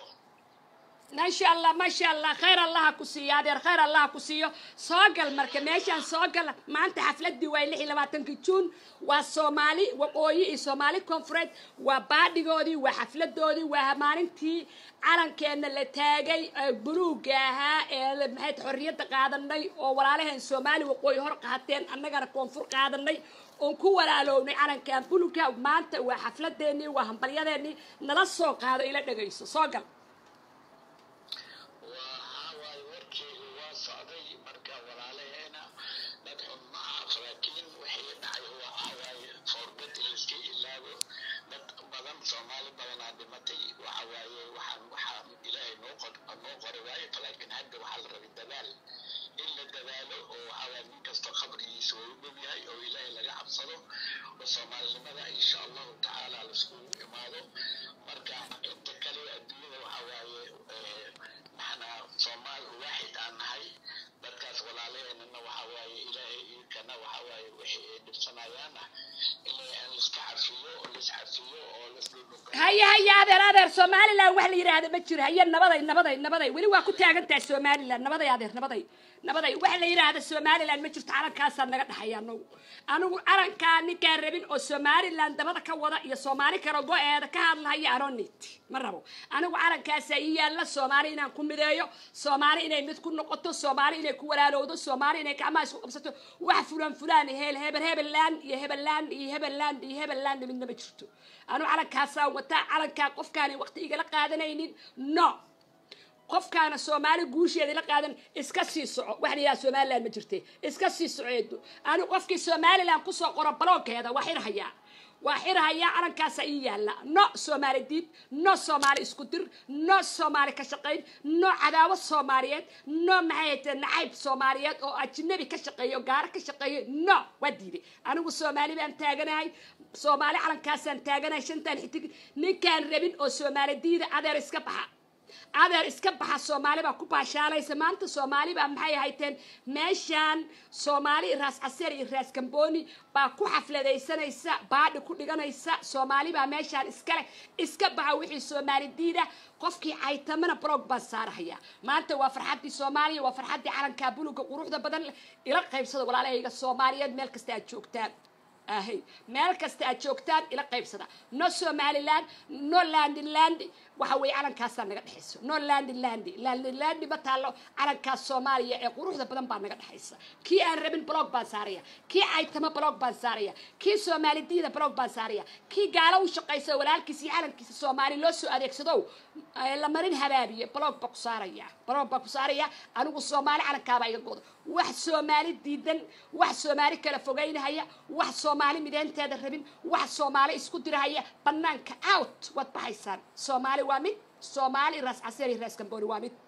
ما شاء الله ما شاء الله خير الله كسي هذا خير الله كسيه سوقل مركب ماشان سوقل ما أنت حفلة دواي لحي لما تنكتون والصومالي وقوي الصومالي كونفرنت وبعد جودي وحفلة دودي وهمانتي عرن كان اللي تاجي بلوجها اللي محيط حرية قادناي وورالها الصومالي وقوي هرق هاتين أنا جرا كونفر قادناي oon ku walaalownay calankan buluga maanta waa xafladeennii waa hambalyadeennii nala soo qaado ila dhegayso soo gal waxaa waaye warkeedu waa socday marka walaalaheena dad xun maaha laakiin wixii dhacay waxaa waaye foorbad in laiska ilaabo dad badan soomaali badanaa dhimatay waxa waaye waxaan waxaa ilaahay noo qor noo qori waaye laakiin hadda waxaa la rabay dadaal in la dadaalo oo waxaa waaye nin kastoo qabrigiisa waa u dhow yahay oo ilaahay laga cabsado oo soomaalinimada insha allahu tacaala laiskugu imaado marka inta kale adduunyada waxaa waaye maxna soomaal waaxid aan nahay dadkaas walaalaheenana waxaa waaye ilaahay iikana waxaa waaye wixii ay dhibsanayaana in laiska cafiyo oo laiscafiyo oo laisdhudhuka haya haya adeer adeer somalilan wax la yidhaahda ma jiro haya nabaday nabaday nabaday weli waa ku taagan tahay somalilan nabaday adeer nabaday nabaday wax la yidhaahda somalilan ma jirto calankaasaa naga dhexaya anagu anigu calankaa ninkaan rabin oo somalilan dabada ka wada iyo soomaali kale go-eeda ka hadlahaya anonit ma rabo anigu calankaasaa ii yaalla soomaali inaan ku mideeyo soomaali inay mid ku noqoto soomaali inay ku walaalowdo soomaali inay gacmaha isku qabsato wax fulan fulaan heel hebel hebeland iyo hebeland iyo hebeland iyo hebeland midna ma jirto anigu calankaasaa wataa calankaa qofkaanay waqti igala qaadanaynin no qofkaana soomaali guusheeda la qaadan iska sii soco wax la yidhaha somaliland ma jirte iska sii soceedo anigu qofkii somaliland kusoo qoro baloogeeda waa xirhayaa waa xirhayaa calankaasa ii yaalla no soomaali diid no soomaali isku dir no soomaali ka shaqayn no cadaawo soomaaliyeed no maxay haytee nacayb soomaaliyeed oo ajnabi ka shaqeeya oo gaaro ka shaqeeya no waa diiday anigu soomaali baan taaganahay soomaali calankaasaan taaganahay shantaan xitig ninkaan rabin oo soomaali diida adeer iska baxa adeer iska baxa soomaali baa ku baashaalaysa maanta soomaali baa maxay ahayteen meeshaan soomaali raas caseer iyo raas gambooni baa ku xafladaysanaysa baadhi ku dhiganaysa soomaali baa meeshaan iskale iska baxa wixii soomaali diida qofkii caytamana blog baan saarahaya maanta waa farxaddii soomaaliya waa farxaddii calankaa buluga quruxda badan leh ila qaybsada walaalahayga soomaaliyeed meel kasta aad joogtaan ahay meel kasta aad joogtaan ila qaybsada no somaliland no landinland waxa weeye calankaasaa naga dhexayso no landi landi landi landi ma taallo calankaas soomaaliya ee quruxda badan baa naga dhexaysa kii aan rabin blog baan saaraya kii caytamo blog baan saaraya kii soomaalidiyada blog baan saaraya kii gaalo u shaqaysa walaalkiisa iyo calankiisa soomaali loo soo adeegsado la marin habaabiye blog baa ku saaraya blog baa ku saaraya anigu soomaali calankaabaa iga gooda wax soomaali diidan wax soomaali kala fogeynahaya wax soomaali mideynteeda rabin wax soomaali isku dirahaya banaanka out waad baxaysaan soomaali waa mid soomaali raas caseer iyo raas gambooni waa mid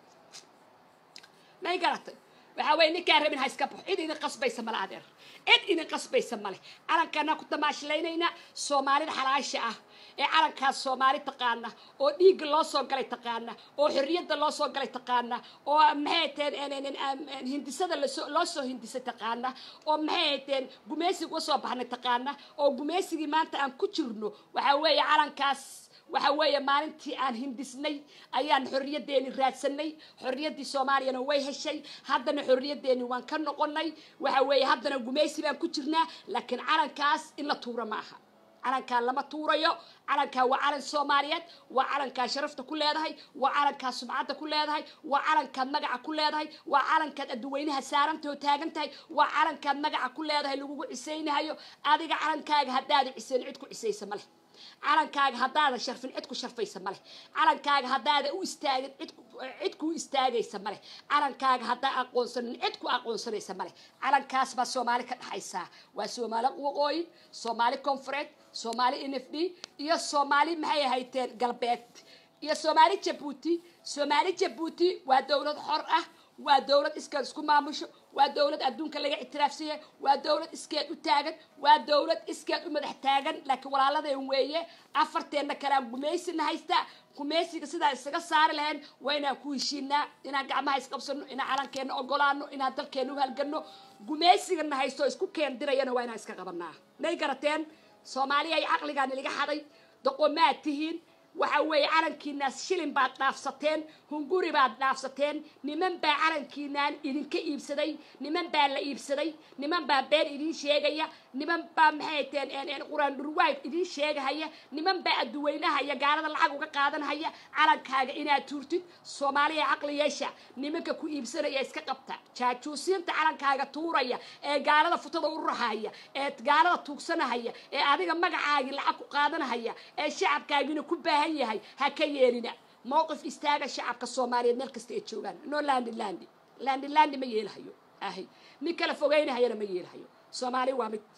may garatay waxaa weeye ninkaan rabin ha iska baxo cid idin qasbaysa male adeer cid idin qasbaysa male calankaanaa ku tamaashilaynaynaa soomaalida xalaasha ah ee calankaas soomaali taqaana oo dhiigga loo soo galay taqaana oo xorriyadda loo soo galay taqaana oo maxay hateen hindisada loo soo hindisay taqaana oo maxay hateen gumaysiga uga soo baxnay taqaana oo gumaysigii maanta aan ku jirno waxaa weeye calankaas waxa weeye maalintii aan hindisnay ayaan xorriyaddeeni raadsanay xorriyaddii soomaaliyana way heshay haddana xorriyaddeeni waan ka noqonay waxa weeye haddana gumaysi baan ku jirnaa laakiin calankaas in la tuuro ma aha calankaa lama tuurayo calankaa waa calan soomaaliyeed waa calankaa sharafta ku leedahay waa calankaa sumcadda ku leedahay waa calankaad magaca ku leedahay waa calankaad adduweynaha saarantao taagan tahay waa calankaad magaca ku leedahay lagugu cisaynahayo adiga calankaaga haddaada cisayn cid ku cisaysa ma leh calankaaga haddaada sharfin cid ku sharfaysa ma leh calankaaga haddaada u istaagin cid cid kuu istaagaysa ma leh calankaaga haddaa aqoonsanin cid ku aqoonsanaysa ma leh calankaas baa soomaali ka dhexaysaa waa soomaali waqooyi soomaali koonfureed soomaali n f d iyo soomaali maxay ahayteen galbeed iyo soomaali jabuuti soomaali jabuuti waa dowlad xor ah waa dowlad iskeed isku maamusho waa dowlad adduunka laga ictiraafsanya waa dowlad iskeed u taagan waa dowlad iskeed u madax taagan laakiin walaaladeen weeye afarteenna kalean gumaysina haystaa gumaysiga sidaa isaga saari lahayn waa inaan ku heshiinaa inaan gacmaha isqabsano inaan calankeenna ogolaano inaan dalkeenna u halgano gumaysigana haysto isku keen dirayana waa inaan iska qabanaa may garateen soomaaliya ay caqligaan iliga xaday doqomaad tihiin waxa weeye calankiinaas shilin baad dhaafsateen hunguri baad dhaafsateen niman baa calankiinaan idinka iibsaday niman baa la iibsaday niman baa been idin sheegaya niman baa maxay teen quraan dhurwaag idin sheegahaya niman baa adduweynaha iyo gaalada lacag uga qaadanhaya calankaaga inaad tuurtid soomaaliya caqli yeesha nimanka ku iibsanaya iska qabta jaajuusiinta calankaaga tuuraya ee gaalada futada u rahaya ee gaalada tuugsanahaya ee adiga magacaagii lacag ku qaadanahaya ee shacabkaagina ku baahan yahay ha ka yeelina mowqif istaaga shacabka soomaaliyeed meel kasta ay joogaan no landi landi landi landi ma yeelahayo ahay nin kala fogeynahayana ma yeelahayo soomaali waa mid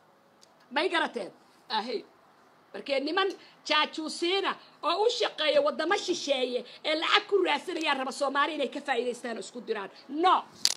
may garateen ahay markee niman jaajuusiina oo u shaqeeya waddamo shisheeye ee lacag ku raadsanayaan raba soomaali inay ka faa'iidaystaan oo isku diraan no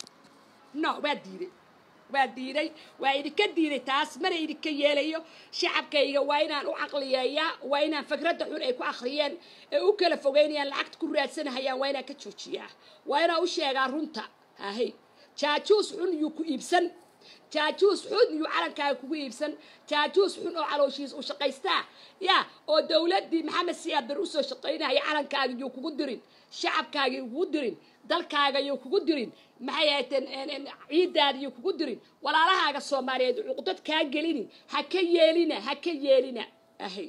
no waa diiday waa diiday waa idinka diiday taas mana idinka yeelayo shacabkayga waa inaan u caqliyeeyaa waa inaan fikradda xun ay ku akhriyeen ee u kala fogeynayaan lacagta ku raadsanahayaan waa inaan ka joojiyaa waa inaan u sheegaa runta ahay jaajuus xun yuu ku iibsan jaajuus xun yuu calankaaga kugu iibsan jaajuus xun oo calooshiis u shaqaystaa ya oo dowladdii maxamed siyaad bar usoo shaqaynaya calankaaga yuu kugu dirin shacabkaaga yuu kugu dirin dalkaaga yuu kugu dirin maxay ahayteen ciiddaada yuu kugu dirin walaalahaaga soomaaliyeed cuqdad kaa gelinin ha ka yeelina ha ka yeelina ahay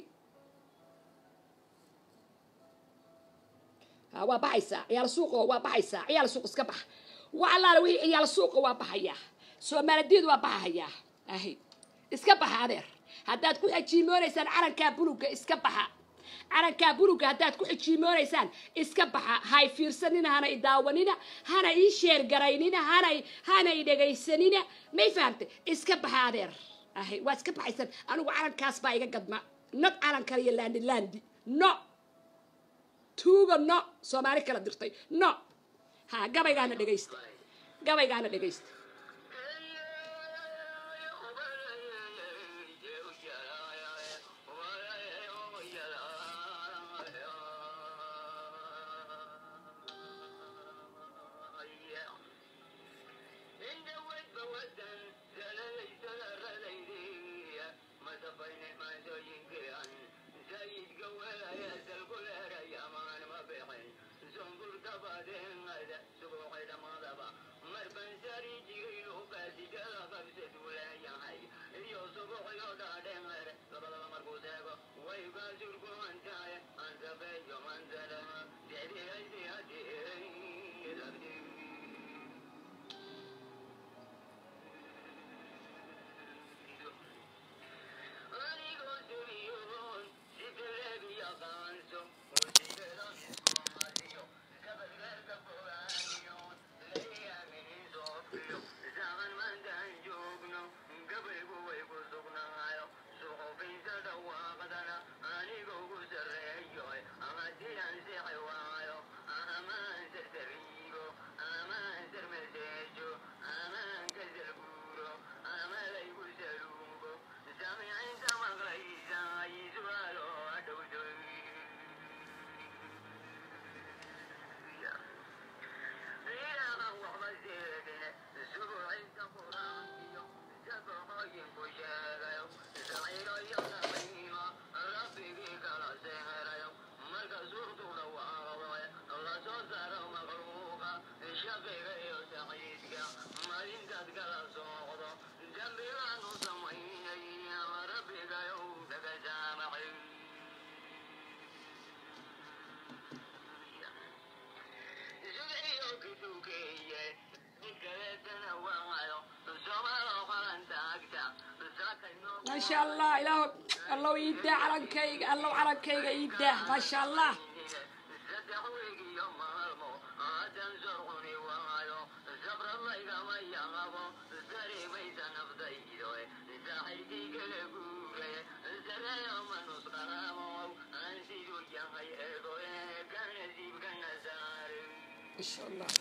waa baxaysaa ciyaal suuqa waa baxaysaa ciyaal suuq iska bax wa allaala wixii ciyaal suuqa waa baxayaa soomaaladiid waa baxahayaa ahay iska baxa adeer haddaad ku xajiimoonaysaan calankaa buluga iska baxa calankaa buluga haddaad ku xajiimoonaysaan iska baxa hay fiirsanina hana i daawanina hana ii sheergaraynina hana hana i dhegaysanina may fahamtay iska baxa adeer ahay waa iska baxaysan anigu calankaas baa iga gadma not calan kale iyo landi landi no tuuga no soomaali kala dirtay no ha gabaygaana dhegaysta gabaygaana dhegaysta Marban sari ما شاء الله إله الله يدع على كيك الله على كيك يدع ما شاء الله ما شاء الله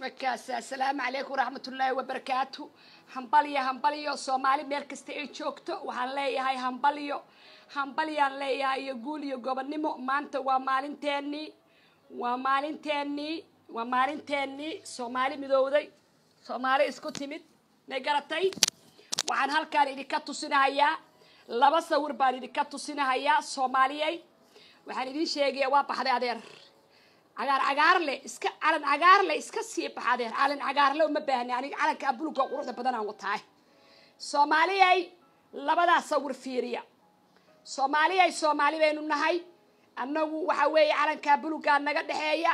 markaas assalaamu calaykum waraxmatullaahi wabarakaatu hambalyo hambalyo soomaali meel kasta ay joogto waxaan leeyahay hambalyo hambalyaan leeyahay iyo guul iyo gobonnimo maanta waa maalinteennii waa maalinteennii waa maalinteennii soomaali midowday soomaali isku timid may garatay waxaan halkaan idinka tusinahayaa laba sawir baan idinka tusinahayaa soomaaliyey waxaan idin sheegaya waa baxday adeer cagaar cagaarle iska calan cagaarle iska sii bax adeer calan cagaarle uma baahni aniga calanka abulugga quruxda badan aan wataay soomaaliyey labadaa sawir fiiriya soomaaliyey soomaali baynu nahay annagu waxa weeye calankaa bulugaa naga dhexeeya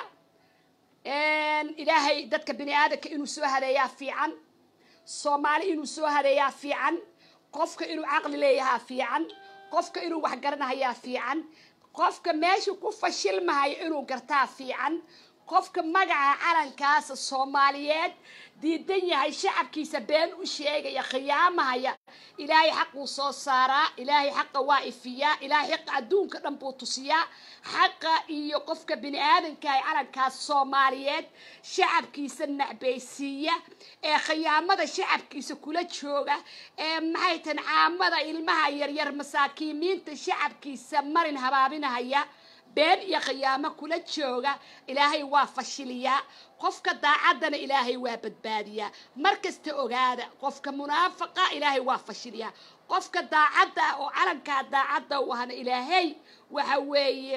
ilaahay dadka bini aadanka inuu soo hadeeyaa fiican soomaali inuu soo hadeeyaa fiican qofka inuu caqli leeyahaa fiican qofka inuu wax garanahayaa fiican qofka meesha ku fashilmahayo inuu gartaa fiican qofka magaca calankaasa soomaaliyeed diidan yahay shacabkiisa been u sheegaya khiyaamahaya ilaahay xaquu soo saaraa ilaahay xaqa waa ifiyaa ilaahay xaqa adduunka dhan buu tusiyaa xaqa iyo qofka bini aadankaah calankaas soomaaliyeed shacabkiisa nacbaysiiya ee khiyaamada shacabkiisa kula jooga ee maxay tan caamada ilmaha yaryar masaakiimiinta shacabkiisa marin habaabinahaya been iyo khiyaamo kula jooga ilaahay waa fashiliyaa qofka daacaddana ilaahay waa badbaadiyaa mar kasta ogaada qofka munaafaqa ilaahay waa fashiliyaa qofka daacadda ah oo calankaa daacadda u ahna ilaahay waxa weeye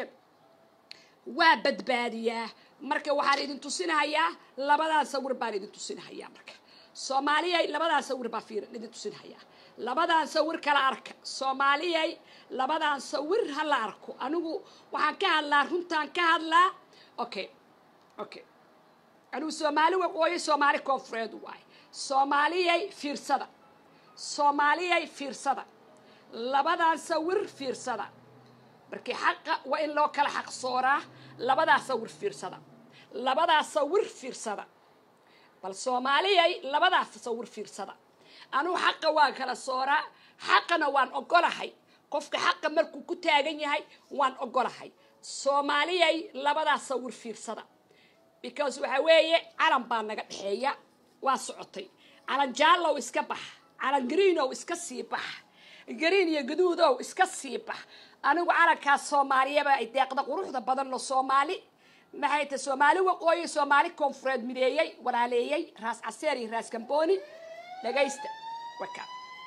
waa badbaadiyaa marka waxaan idin tusinahayaa labadaan sawir baan idin tusinahayaa marka soomaaliyay labadaan sawir baa fiir idin tusinahayaa labadaan sawir kala arka soomaaliyay labadaan sawir ha la arko anigu waxaan ka hadlaa runtaan ka hadlaa okay okay anigu soomaali waqooyi soomaali koonfureed waay soomaaliyay fiirsada soomaaliyay fiirsada labadaan sawir fiirsada markii xaqa waa in loo kala xaq sooraa labadaa sawir fiirsada labadaa sawir fiirsada bal soomaaliyay labadaa sawir fiirsada anugu xaqa waan kala sooraa xaqana waan ogolahay qofka xaqa markuu ku taagan yahay waan ogolahay soomaaliyay labadaa sawir fiirsada because waxa weeye calan baa naga dhexeeya waa socotay calan jaallow iska bax calan greenow iska sii bax green iyo gaduudow iska sii bax anigu calankaas soomaaliyaba ay deeqda quruxda badan lo soomaali maxay tahay soomaali waqooyi soomaali koonfureed mideeyey walaaleeyey raas caseer iyo raas gambooni dhagaysta waka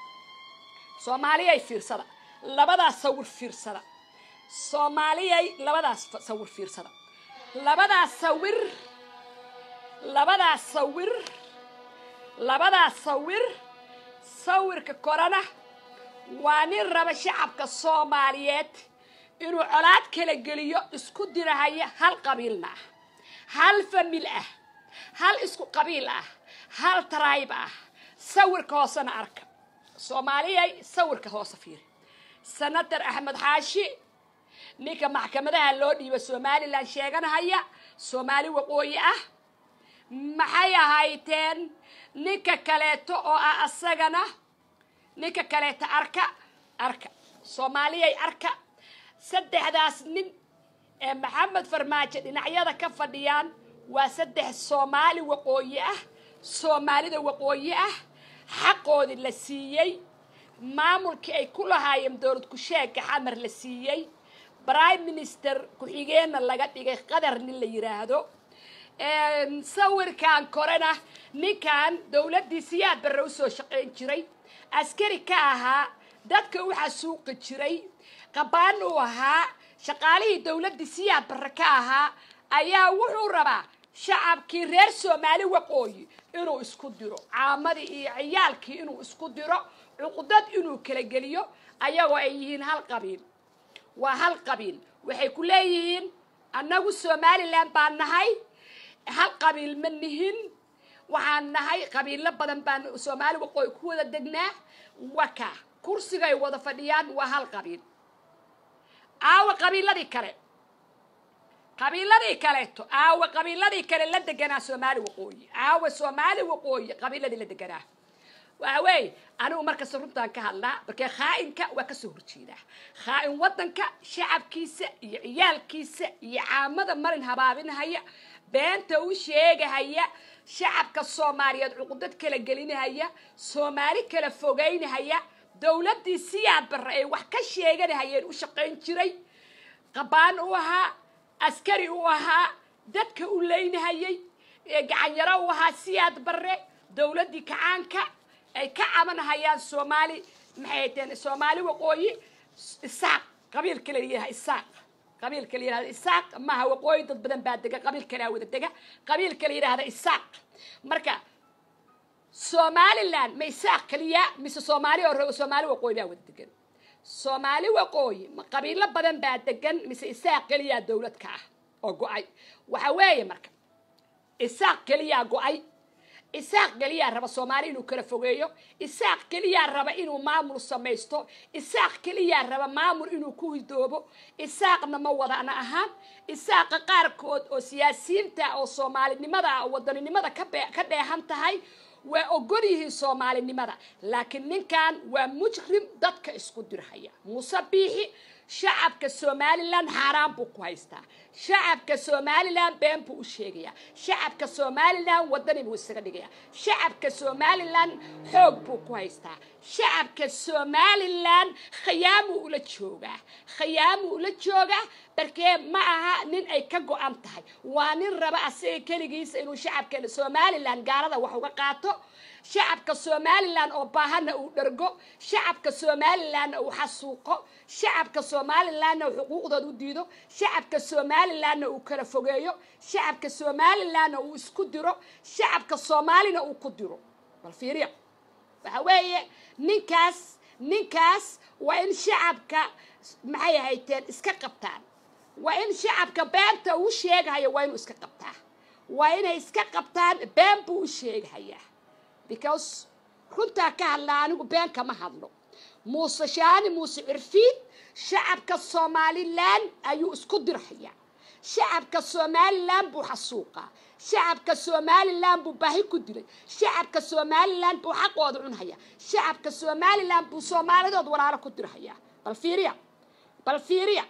soomaaliyay fiirsada labadaas sawir fiirsada soomaaliyay labadaas sawir fiirsada labadaas sawir labadaas sawir labadaas sawir sawirka korana waa nin raba shacabka soomaaliyeed inuu colaad kala geliyo isku dirahaya hal qabiilna ah hal famil ah hal isku qabiil ah hal taraayb ah sawirka hoosena arka soomaaliyay sawirka hoose fiiri senator axmed xaashi ninka maxkamadaha loo dhiiba somalilan sheeganahaya soomaali waqooyi ah maxay ahayteen ninka kaleeto oo ah asagana ninka kaleeto arka arka soomaaliyay arka saddexdaas nin ee maxamed farmaajo dhinacyada ka fadhiyaan waa saddex soomaali waqooyi ah soomaalida waqooyi ah xaqoodii la siiyey maamulkii ay ku lahaayeen dowlad ku-sheegga xamar la siiyey prime minister ku-xigeenna laga dhigay qadar nin la yidhaahdo sawirkan korena ninkan dowladdii siyaad barre usoo shaqayn jiray askari ka ahaa dadka u xasuuqi jiray qabaan uu ahaa shaqaalihii dowladdii siyaad barre ka ahaa ayaa wuxuu rabaa shacabkii reer soomaali waqooyi inuu isku diro caamadii iyo ciyaalkii inuu isku diro cuqdad inuu kala geliyo ayagoo ay yihiin hal qabiil waa hal qabiil waxay ku leeyihiin annagu somalilan baan nahay hal qabiil ma nihin waxaan nahay qabiilo badan baan soomaali waqooyi ku wada degnaa waka kursigay wada fadhiyaan waa hal qabiil aawa qabiiladii kale qabiiladii kaleeto aawa qabiiladii kale la deganaa soomaali waqooyi aawa soomaali waqooyi qabiiladii la deganaa waxa weeye anigu markasta runtaan ka hadlaa markee khaa'inka waa kasoo horjeedaa khaa'in waddanka shacabkiisa iyo ciyaalkiisa iyo caamada marin habaabinhaya beenta u sheegahaya shacabka soomaaliyeed cuqudad kala gelinahaya soomaali kala fogeynahaya dowladdii siyaad barre ay wax ka sheeganahayeen u shaqayn jiray qabaan u ahaa askari u ahaa dadka u leynahayay gacanyaro u ahaa siyaad barre dowladdii kacaanka ay ka cabanahayaan soomaali maxay teen soomaali waqooyi isaaq qabiilka la yidhaha isaaq qabiilka la yidhahda isaaq maaha waqooyi dad badan baa dega qabiilkanaa wada dega qabiilka la yidhahda isaaq marka somaliland ma isaaq keliya mise soomaali oo soomaali waqooyi baa wada degan soomaali waqooyi ma qabiilo badan baa degan mise isaaq keliyaa dowlad ka ah oo go-ay waxa weeye marka isaaq keliyaa go-ay isaaq keliyaa raba soomaali inuu kala fogeeyo isaaq keliyaa raba inuu maamul samaysto isaaq keliyaa raba maamul inuu ku hidoobo isaaqna ma wadana ahaan isaaqa qaarkood oo siyaasiyiinta oo soomaalinimada oo wadaninimada ka dheehan tahay waa ogol yihiin soomaalinimada laakiin ninkan waa mujrim dadka isku dirhaya muuse biixi shacabka somalilan xaaraan buu ku haystaa shacabka somalilan been buu u sheegayaa shacabka somalilan wadani buu isaga dhigayaa shacabka somalilan xoog buu ku haystaa shacabka somalilan khiyaamuu ula joogaa khiyaamuu ula joogaa barkee ma aha nin ay ka go-an tahay waa nin raba asaga keligiisa inuu shacabka somalilan gaalada wax uga qaato shacabka somalilan oo baahana uu dhergo shacabka somalilanna uu xasuuqo shacabka somalilanna uu xuquuqdooda u diido shacabka somalilanna uu kala fogeeyo shacabka somalilanna uu isku diro shacabka soomaalina uu ku diro bal fiiriya waxa weeye ninkaas ninkaas waa in shacabka maxay ahayteen iska qabtaan waa in shacabka beenta uu sheegahayo waa inuu iska qabtaa waa inay iska qabtaan been buu u sheegahayaa because runtaa ka hadlaa anigu been kama hadlo muuse shaani muuse cirfiid shacabka somalilan ayuu isku dirhayaa shacabka somalilan buu xasuuqaa shacabka somalilan buu baahi ku dilay shacabka somalilan buu xaqooda cunhaya shacabka somalilan buu soomaalidood walaalo ku dirhayaa bal fiiriya bal fiiriya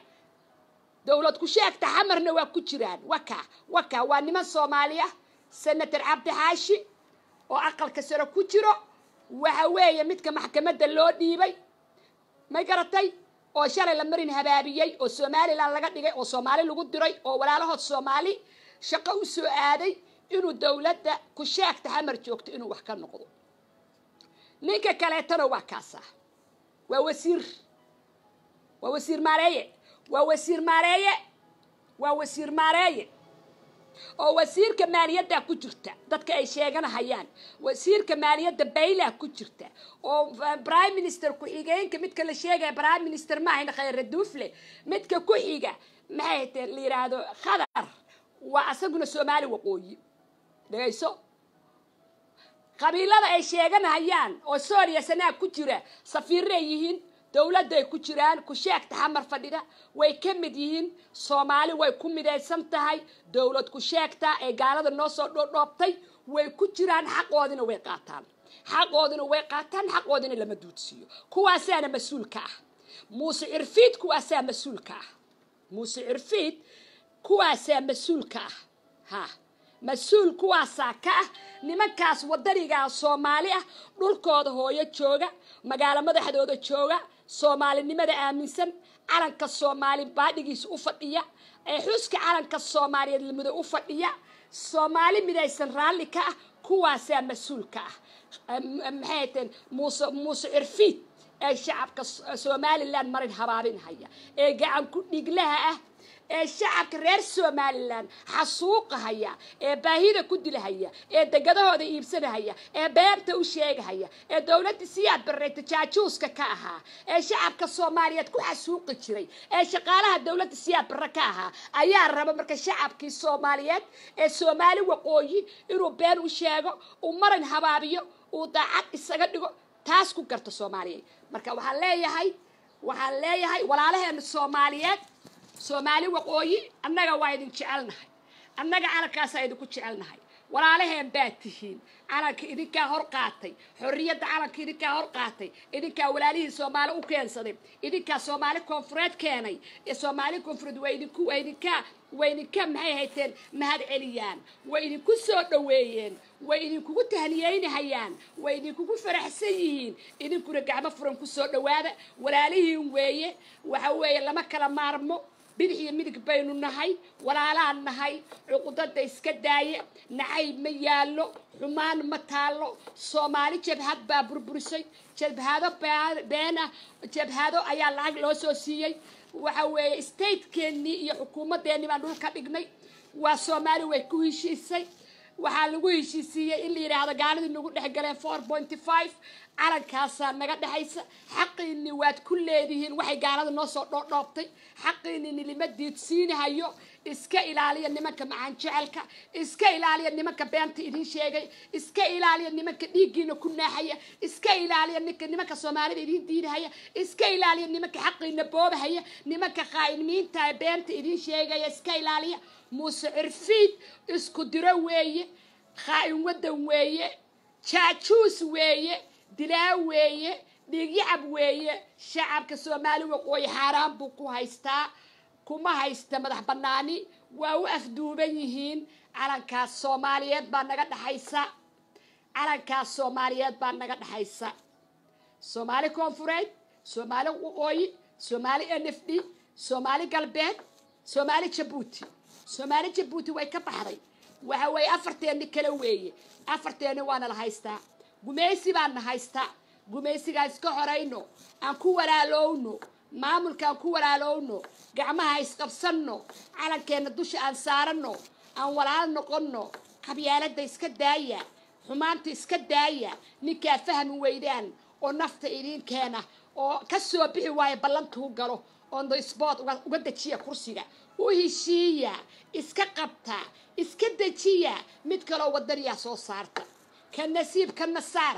dowlad ku sheegta xamarna waa ku jiraan waka waka waa niman soomaali ah senator cabdi xaashi oo aqalka sare ku jiro waxa weeye midka maxkamadda loo dhiibay may garatay oo shalay la marin habaabiyey oo somalilan laga dhigay oo soomaali lagu diray oo walaalahood soomaali shaqo u soo aaday inuu dowladda ku sheegta xamar joogto inuu wax ka noqdo ninka kaleetana waa kaasa waa wasiir waa wasiir maareeye waa wasiir maareeye waa wasiir maareeye oo wasiirka maaliyadda ku jirta dadka ay sheeganahayaan wasiirka maaliyadda baylaa ku jirta oo prime minister ku-xigeenka midka la sheegaya prime minister maahayn khayre duufle midka ku xiga maxay hatee la yidhaahdo khadar waa asaguna soomaali waqooyi dhegayso qabiilada ay sheeganahayaan oo sooriya sanaag ku jira safiirray yihiin dowladday ku jiraan ku sheegta xamar fadhida way ka mid yihiin soomaali way ku midaysan tahay dowlad ku sheegta ee gaalada noo soo dhoodhoobtay way ku jiraan xaqoodina way qaataan xaqoodina way qaataan xaqoodina lama duudsiiyo kuwaasaana mas-uulka ah muuse cirfiid kuwaasaa mas-uulka ah muuse cirfiid kuwaasaa mas-uulka ah ha mas-uul kuwaasaa ka ah nimankaas wadanigaa soomaali ah dhulkooda hooyo jooga magaalo madaxdooda jooga soomaalinimada aaminsan calanka soomaali baadhigiisa u fadhiya ee xuska calanka soomaaliyeed lamida u fadhiya soomaali midaysan raalli ka ah kuwaasaa mas-uulka ah maxay teen muuse muuse cirfiid ee shacabka somalilan marin habaabinhaya ee gacan ku dhiglaha ah ee shacabka reer somalilan xasuuqahaya ee baahida ku dilahaya ee degadahooda iibsanahaya ee beenta u sheegahaya ee dowladda siyaad barreeta jaajuuska ka ahaa ee shacabka soomaaliyeed ku xasuuqi jiray ee shaqaalaha dowladda siyaad barre ka ahaa ayaa raba marka shacabkii soomaaliyeed ee soomaali waqooyi inuu been u sheego uu marin habaabiyo uu daacad isaga dhigo taas ku garta soomaaliyeed marka waxaan leeyahay waxaan leeyahay walaalaheena soomaaliyeed soomaali waqooyi annaga waa idin jecelnahay annaga calankaasa idinku jecelnahay walaalaheen baa tihiin calanka idinkaa hor qaatay xorriyadda calanka idinkaa hor qaatay idinkaa walaalihii soomaali u keensaday idinkaa soomaali koonfureed keenay ee soomaali koonfureed waa idinku waa idinkaa way idinka maxay hayteen mahad celiyaan way idinku soo dhoweeyeen way idinkugu tahniyeynahayaan way idinkugu faraxsan yihiin idinkuna gacmo furan ku soo dhowaada walaalihiin weeye waxa weeye lama kala maarmo bidix iyo midig baynu nahay walaalaan nahay cuqudada iska daaya nacayb ma yaallo xumaan ma taallo soomaali jabhad baa burburisay jabhado beena jabhado ayaa lacag loo soo siiyey waxa weeye statekeennii iyo xukuumaddeenni baan dhulka dhignay waa soomaali way ku heshiisay waxaa lagu heshiisiiyey in la yidhaahdo gaaladii nagu dhex galeen four pointy five calankaasaa naga dhexaysa xaqiinni waad ku leedihiin waxay gaalada noo soo dhoodhoobtay xaqiinni nilima diidsiinahayo iska ilaaliya nimanka macaan jecelka iska ilaaliya nimanka beenta idin sheegay iska ilaaliya nimanka dhiiggiina ku naaxaya iska ilaaliya ninka nimanka soomaalida idin diinahaya iska ilaaliya nimanka xaqiina boobahaya nimanka qaa'imiinta ee beenta idin sheegaya iska ilaaliya muuse cirfiid isku diro weeye khaa'in waddan weeye jaajuus weeye dilaa weeye dhiigyacab weeye shacabka soomaali waqooyi xaaraan buu ku haystaa kuma haysta madax bannaani waa u afduuban yihiin calankaas soomaaliyeed baa naga dhexaysa calankaas soomaaliyeed baa naga dhexaysa soomaali koonfureed soomaali waqooyi soomaali n f d soomaali galbeed soomaali jabuuti soomaali jabuuti way ka baxday waxa weeye afarteenni kale weeye afarteenni waana la haystaa gumaysi baana haystaa gumaysigaa iska horayno aan ku walaalowno maamulka aan ku walaalowno gacmaha isqabsanno calankeenna dusha aan saaranno aan walaal noqonno qabyaaladda iska daaya xumaanta iska daaya ninkaa fahmi weydaan oo nafta idiin keena oo ka soo bixi waayo ballantuu galo on the sport uga dejiya kursiga u heshiiya iska qabta iska dejiya mid kaloo wadaniyaa soo saarta ka nasiib ka nasaar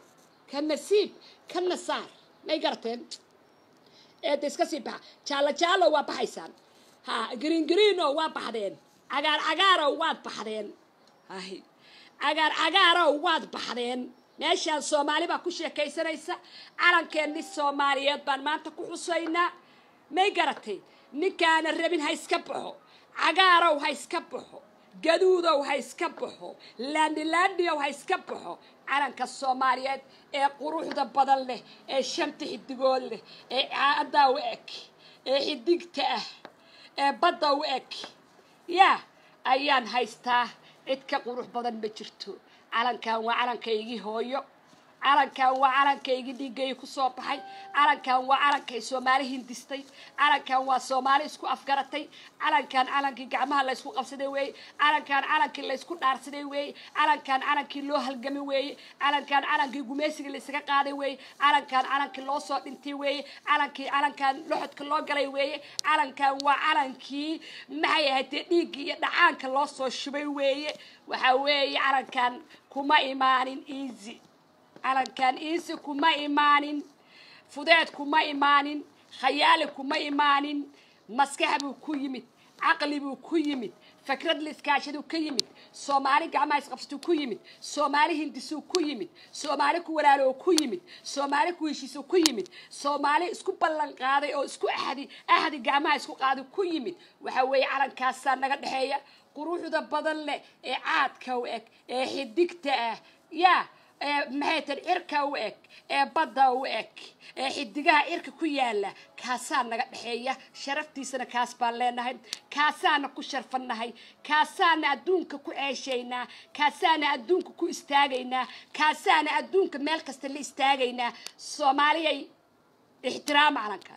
ka nasiib ka nasaar may garateen eeda iska sii baxa jaallo jaallo waa baxaysaan ha green greeno waa baxdeen cagaar cagaarow waad baxdeen hay cagaar cagaarow waad baxdeen meeshaan soomaali baa ku sheekaysanaysa calankeenni soomaaliyeed baan maanta ku xusaynaa may garatay ninkaana rabin ha iska baxo cagaarow ha iska baxo gaduudow ha iska baxo laandhilaandhiyow ha iska baxo calanka soomaaliyeed ee quruxda badan leh ee shanta xidigood leh ee caaddaa u eg ee xidigta ah ee badda u eg yaa ayaan haystaa cid ka qurux badan ma jirto calankan waa calankaygii hooyo calankan waa calankaygii dhiiggay ku soo baxay calankan waa calankay soomaali hindistay calankan waa soomaali isku afgaratay calankan calankii gacmaha laysku qabsaday weeye calankan calankii laysku dhaarsaday weeye calankan calankii loo halgamay weeye calankan calankii gumaysiga laysaga qaaday weeye calankan calankii loo soo dhintay weeye calankii calankan loxodka loo galay weeye calankan waa calankii maxay ahaydee dhiiggii iyo dhacaanka loo soo shubay weeye waxaa weeye calankan kuma imaanin easy calankan iisi kuma imaanin fudeed kuma imaanin khayaali kuma imaanin maskax buu ku yimid caqli buu ku yimid fikrad liiskaashaduu ka yimid soomaali gacmaha isqabsatuu ku yimid soomaali hindisuu ku yimid soomaali ku walaaloo ku yimid soomaali ku heshiisuu ku yimid soomaali isku ballan qaaday oo isku ahdi ahdi gacmaha isku qaaday ku yimid waxa weeye calankaasaa naga dhexeeya quruxda badan leh ee caadka u eg ee xidigta ah yaa ee maxay tan cirka u eg ee badda u eg ee xidigaha cirka ku yaala kaasaa naga dhexeeya sharaftiisana kaas baan leenahay kaasaana ku sharfannahay kaasaana adduunka ku ceeshaynaa kaasaana adduunka ku istaagaynaa kaasaana adduunka meel kasta la istaagaynaa soomaaliyay ixtiraama calankan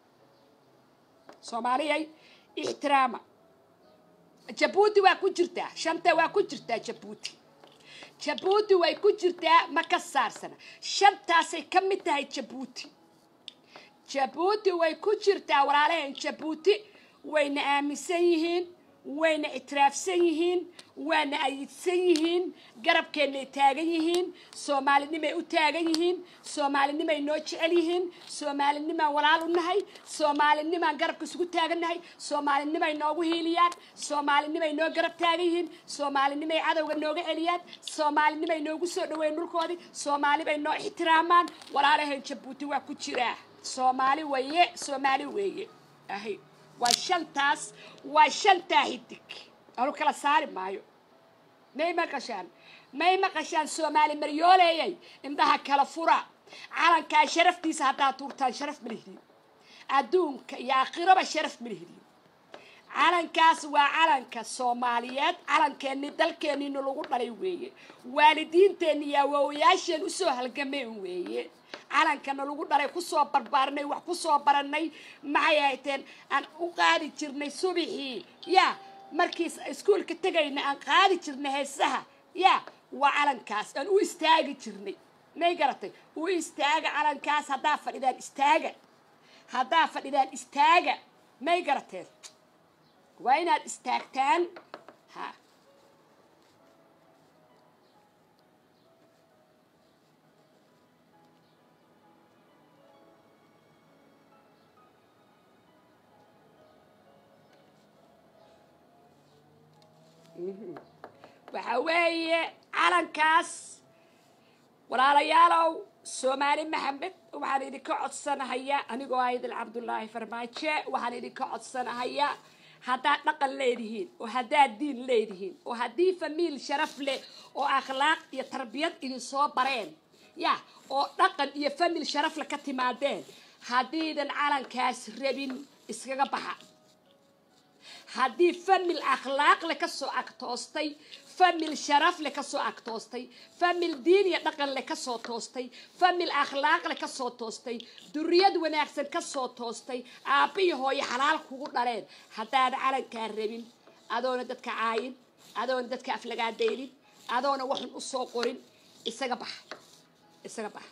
soomaaliyay ixtiraama jabuuti waa ku jirtaa shanta waa ku jirtaa jabuuti jabuuti way ku jirtaa ma ka saarsana shantaasay ka mid tahay jabuuti jabuuti way ku jirtaa walaalaheen jabuuti wayna aaminsan yihiin wayna ictiraafsan yihiin waana ayidsan yihiin garabkeennay taagan yihiin soomaalinimay u taagan yihiin soomaalinimay noo jecel yihiin soomaalinimaan walaal u nahay soomaalinimaan garabka isugu taagannahay soomaalinimay noogu hiiliyaan soomaalinimay noo garab taagan yihiin soomaalinimay cadowga nooga celiyaan soomaalinimay noogu soo dhaweyn dhulkoodii soomaalibay noo ixtiraamaan walaalahayn jabuuti waa ku jiraa soomaali waye soomaali weeye ahay waa shantaas waa shantaa hidig anu kala saari maayo may maqashaan may maqashaan soomaali maryooleeyay indhaha kala fura calankaa sharaftiisa haddaad tuurtaan sharaf ma lihdin adduunka iyo aakhiraba sharaf ma lihdin calankaas waa calanka soomaaliyeed calankeenni dalkeenniina lagu dhalay weeye waalidiinteenni iyo awoowayaasheen usoo halgameen weeye calankana lagu dhalay kusoo barbaarinay wax kusoo baranay maxay ahayteen aan u qaadi jirnay subixii ya markii iskuolka tegayna aan qaadi jirnay heesaha ya waa calankaas aan u istaagi jirnay may garatay u istaaga calankaas haddaa fadhidaan istaaga haddaa fadhidaan istaaga may garateen waa inaad istaagtaan ha waxa weeye calankaas walaalayaalow soomaali maxamed waxaan idinka codsanahayaa anigoo aydil cabdullaahi farmaajo waxaan idinka codsanahayaa haddaad dhaqan leedihiin oo haddaad diin leedihiin oo haddii famiil sharaf leh oo akhlaaq iyo tarbiyad idin soo bareen ya oo dhaqan iyo famiil sharaf leh ka timaadeen haddiidan calankaas rabin iskaga baxa haddii famil akhlaaq leh kasoo agtoostay famil sharaf leh kasoo agtoostay famil diin iyo dhaqan leh kasoo toostay famil akhlaaq leh kasoo toostay duriyad wanaagsan kasoo toostay aabba iyo hooyo xalaal kugu dhaleen haddaad calankaa rabin adoona dadka caayin adoona dadka aflagaadaylin adoona waxun usoo qorin isaga baxa isaga baxa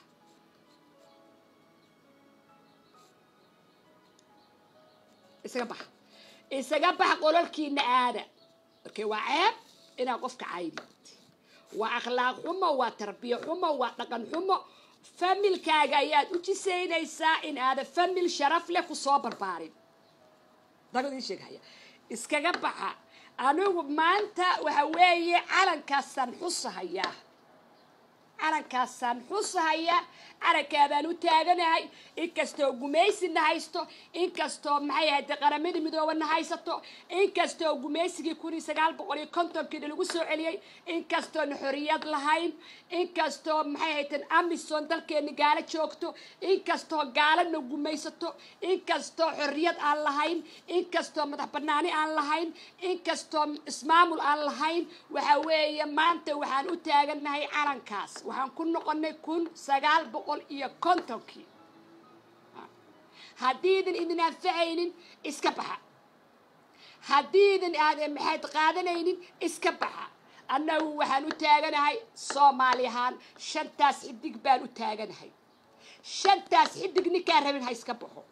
isaga baxa isaga bax qololkiina aada markay waa ceeb inaad qofka caydid waa akhlaaq xumo waa tarbiya xumo waa dhaqan xumo familkaaga ayaad u jisaynaysaa in aada famil sharaf leh kusoo barbaarin dagadii sheegaya iskaga baxa anigu maanta waxa weeye calankaasaan xusahayaa calankaasaan xusahaya calankaabaan u taaganahay inkastoo gumaysina haysto inkastoo maxay ahayd qaramada midoobana haysato inkastoo gumaysigii kun iyo sagaal boqol iyo kontonkiina lagu soo celiyey inkastoona xoriyad lahayn inkastoo maxay ahayteen amison dalkeena gaalo joogto inkastoo gaalana gumaysato inkastoo xoriyad aan lahayn inkastoo madax banaani aan lahayn inkastoo ismaamul aan lahayn waxa weeye maanta waxaan u taaganahay calankaas waxaan ku noqonay kun sagaal boqol iyo kontonkii haddiidan idin anfacaynin iska baxa haddiidan aadan maxayd qaadanaynin iska baxa annagu waxaan u taaganahay soomaali ahaan shantaas xidig baan u taaganahay shantaas xidig ninkaan rabin ha iska baxo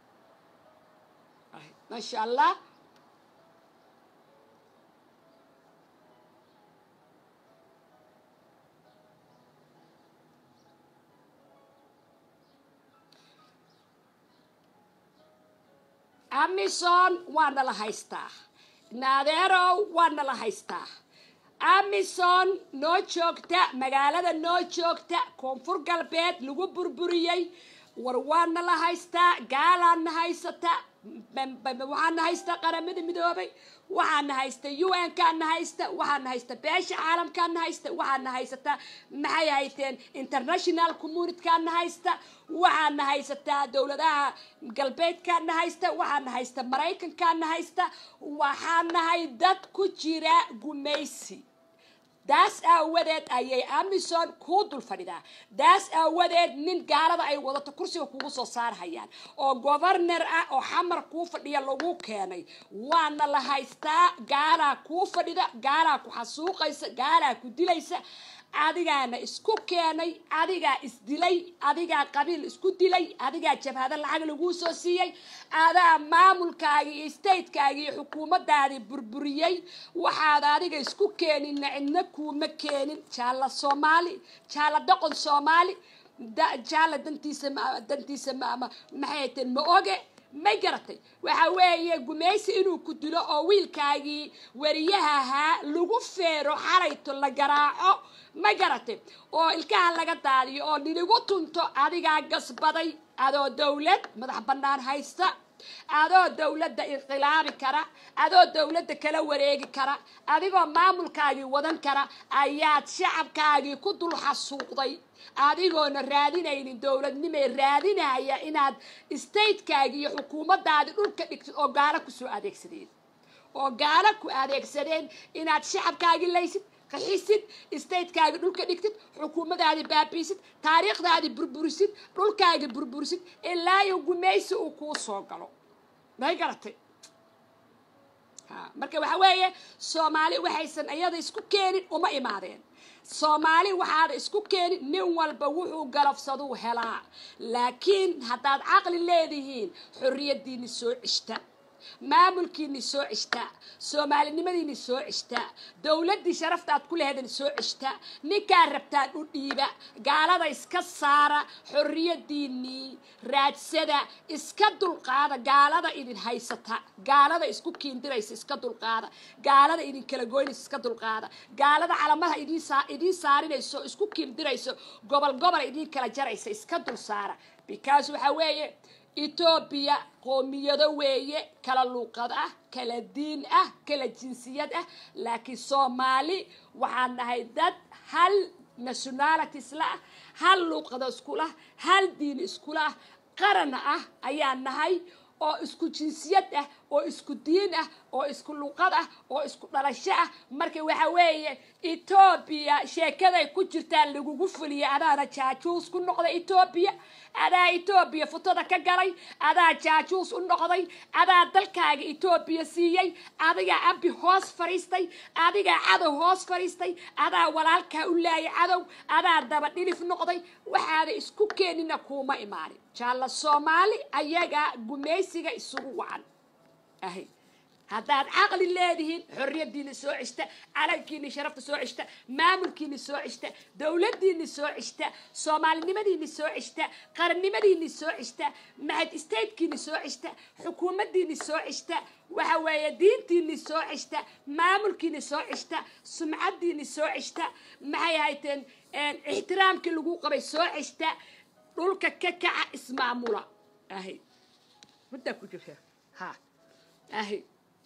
maasha allah amison waa nala haystaa naadeerow waa nala haystaa amison noo joogta magaalada noo joogta koonfur galbeed lagu burburiyey war waa nala haystaa gaalaana haysata waxaana haysta qaramada midoobay waxaana haysta u n kaana haysta waxaana haysta beesha caalamkaana haysta waxaana haysata maxay hayteen international communitykaana haysta waxaana haysataa dowladaha galbeedkaana haysta waxaana haysta maraykankaana haysta waxaanahay dad ku jira gumaysi daas aawadeed ayay amison kuu dul fadhidaa daas aawadeed nin gaalada ay wadato kursiga kugu soo saarhayaan oo governar ah oo xamar kuu fadhiya lagu keenay waana la haystaa gaalaa kuu fadhida gaalaa ku xasuuqaysa gaalaa ku dilaysa adigaana isku keenay adigaa isdilay adigaa qabiil isku dilay adigaa jabhado lacag laguu soo siiyey adaa maamulkaagii iyo statekaagii iyo xukuumadaadii burburiyey waxaad adiga isku keeninna cidna kuuma keenin jaalla soomaali jaalla dhaqon soomaali jaalla dantiisa dantiisa maxay teen ma oge may garatay waxa weeye gumaysi inuu ku dilo oo wiilkaagii wariyaha ahaa lagu feero xarayto la garaaco ma garatay oo ilkaha laga daadiyo oo niligu tunto adigaa gasbaday adoo dawlad madax bannaan haysta adoo dawladda inqilaabi kara adoo dawladda kala wareegi kara adigoo maamulkaagii wadan kara ayaad shacabkaagii ku dul xasuuqday adigoona raadinaynin dowladnimay raadinaya inaad statekaagii iyo xukuumadaadii dhulka dhigtid oo gaalo kusoo adeegsadeen oo gaalo ku adeegsadeen inaad shacabkaagii laysid qaxisid statekaagii dhulka dhigtid xukuumadaadii baabiisid taariikhdaadii burburisid dhulkaagii burburisid ilaa iyo gumaysi uu kuu soo galo may garatay marka waxa weeye soomaali waxaysan iyada isku keenin uma imaadeen soomaali waxaada isku keenin nin walba wuxuu galafsaduu helaa laakiin haddaad caqli leedihiin xorriyaddiini soo cishta maamulkiini soo cishtaa soomaalinimadiini soo cishtaa dowladdii sharafta aad ku lehedan soo cishtaa ninkaa rabtaan u dhiiba gaalada iska saara xorriyaddiinii raadsada iska dulqaada gaalada idin haysata gaalada isku kiindiraysa iska dulqaada gaalada idin kala goynaysa iska dulqaada gaalada calamaha idiin saarinayso isku kiindirayso gobol gobol idiin kala jaraysa iska dul saara because waxaa weeye etoobiya qoomiyado weeye kala luuqad ah kala diin ah kala jinsiyad ah laakiin soomaali waxaan nahay dad hal nationality isla ah hal luuqado iskulah hal diin iskulah qarana ah ayaan nahay oo isku jinsiyad ah oo isku diin ah oo isku luuqad ah oo isku dhalasho ah marka waxa weeye etoobiya sheekaday ku jirtaan lagugu fuliya adaana jaajuus ku noqda etoobiya adaa etoobiya futada ka galay adaa jaajuus u noqday adaa dalkaaga etoobiya siiyey adigaa abi hoos fadhiistay adigaa cadow hoos fadhiistay adaa walaalkaa u laayay cadow adaa daba dhilif noqday waxaada isku keenina kuuma imaanin jaalla soomaali ayagaa gumaysiga isugu wacan ahy haddaad caqli leedihiin xorriyaddiina soo cishta calankiini sharafta soo cishta maamulkiini soo cishta dowladdiini soo cishta soomaalinimadiini soo cishta qarannimadiini soo cishta maxad statekiini soo cishta xukuumaddiini soo cishta waxa weeye diintiini soo cishta maamulkiini soo cishta sumcaddiini soo cishta maxay hayteen ixtiraamkii lagu qabay soo cishta dhulka ka kaca ismaamula ahy muddaa ku jirta ha ahy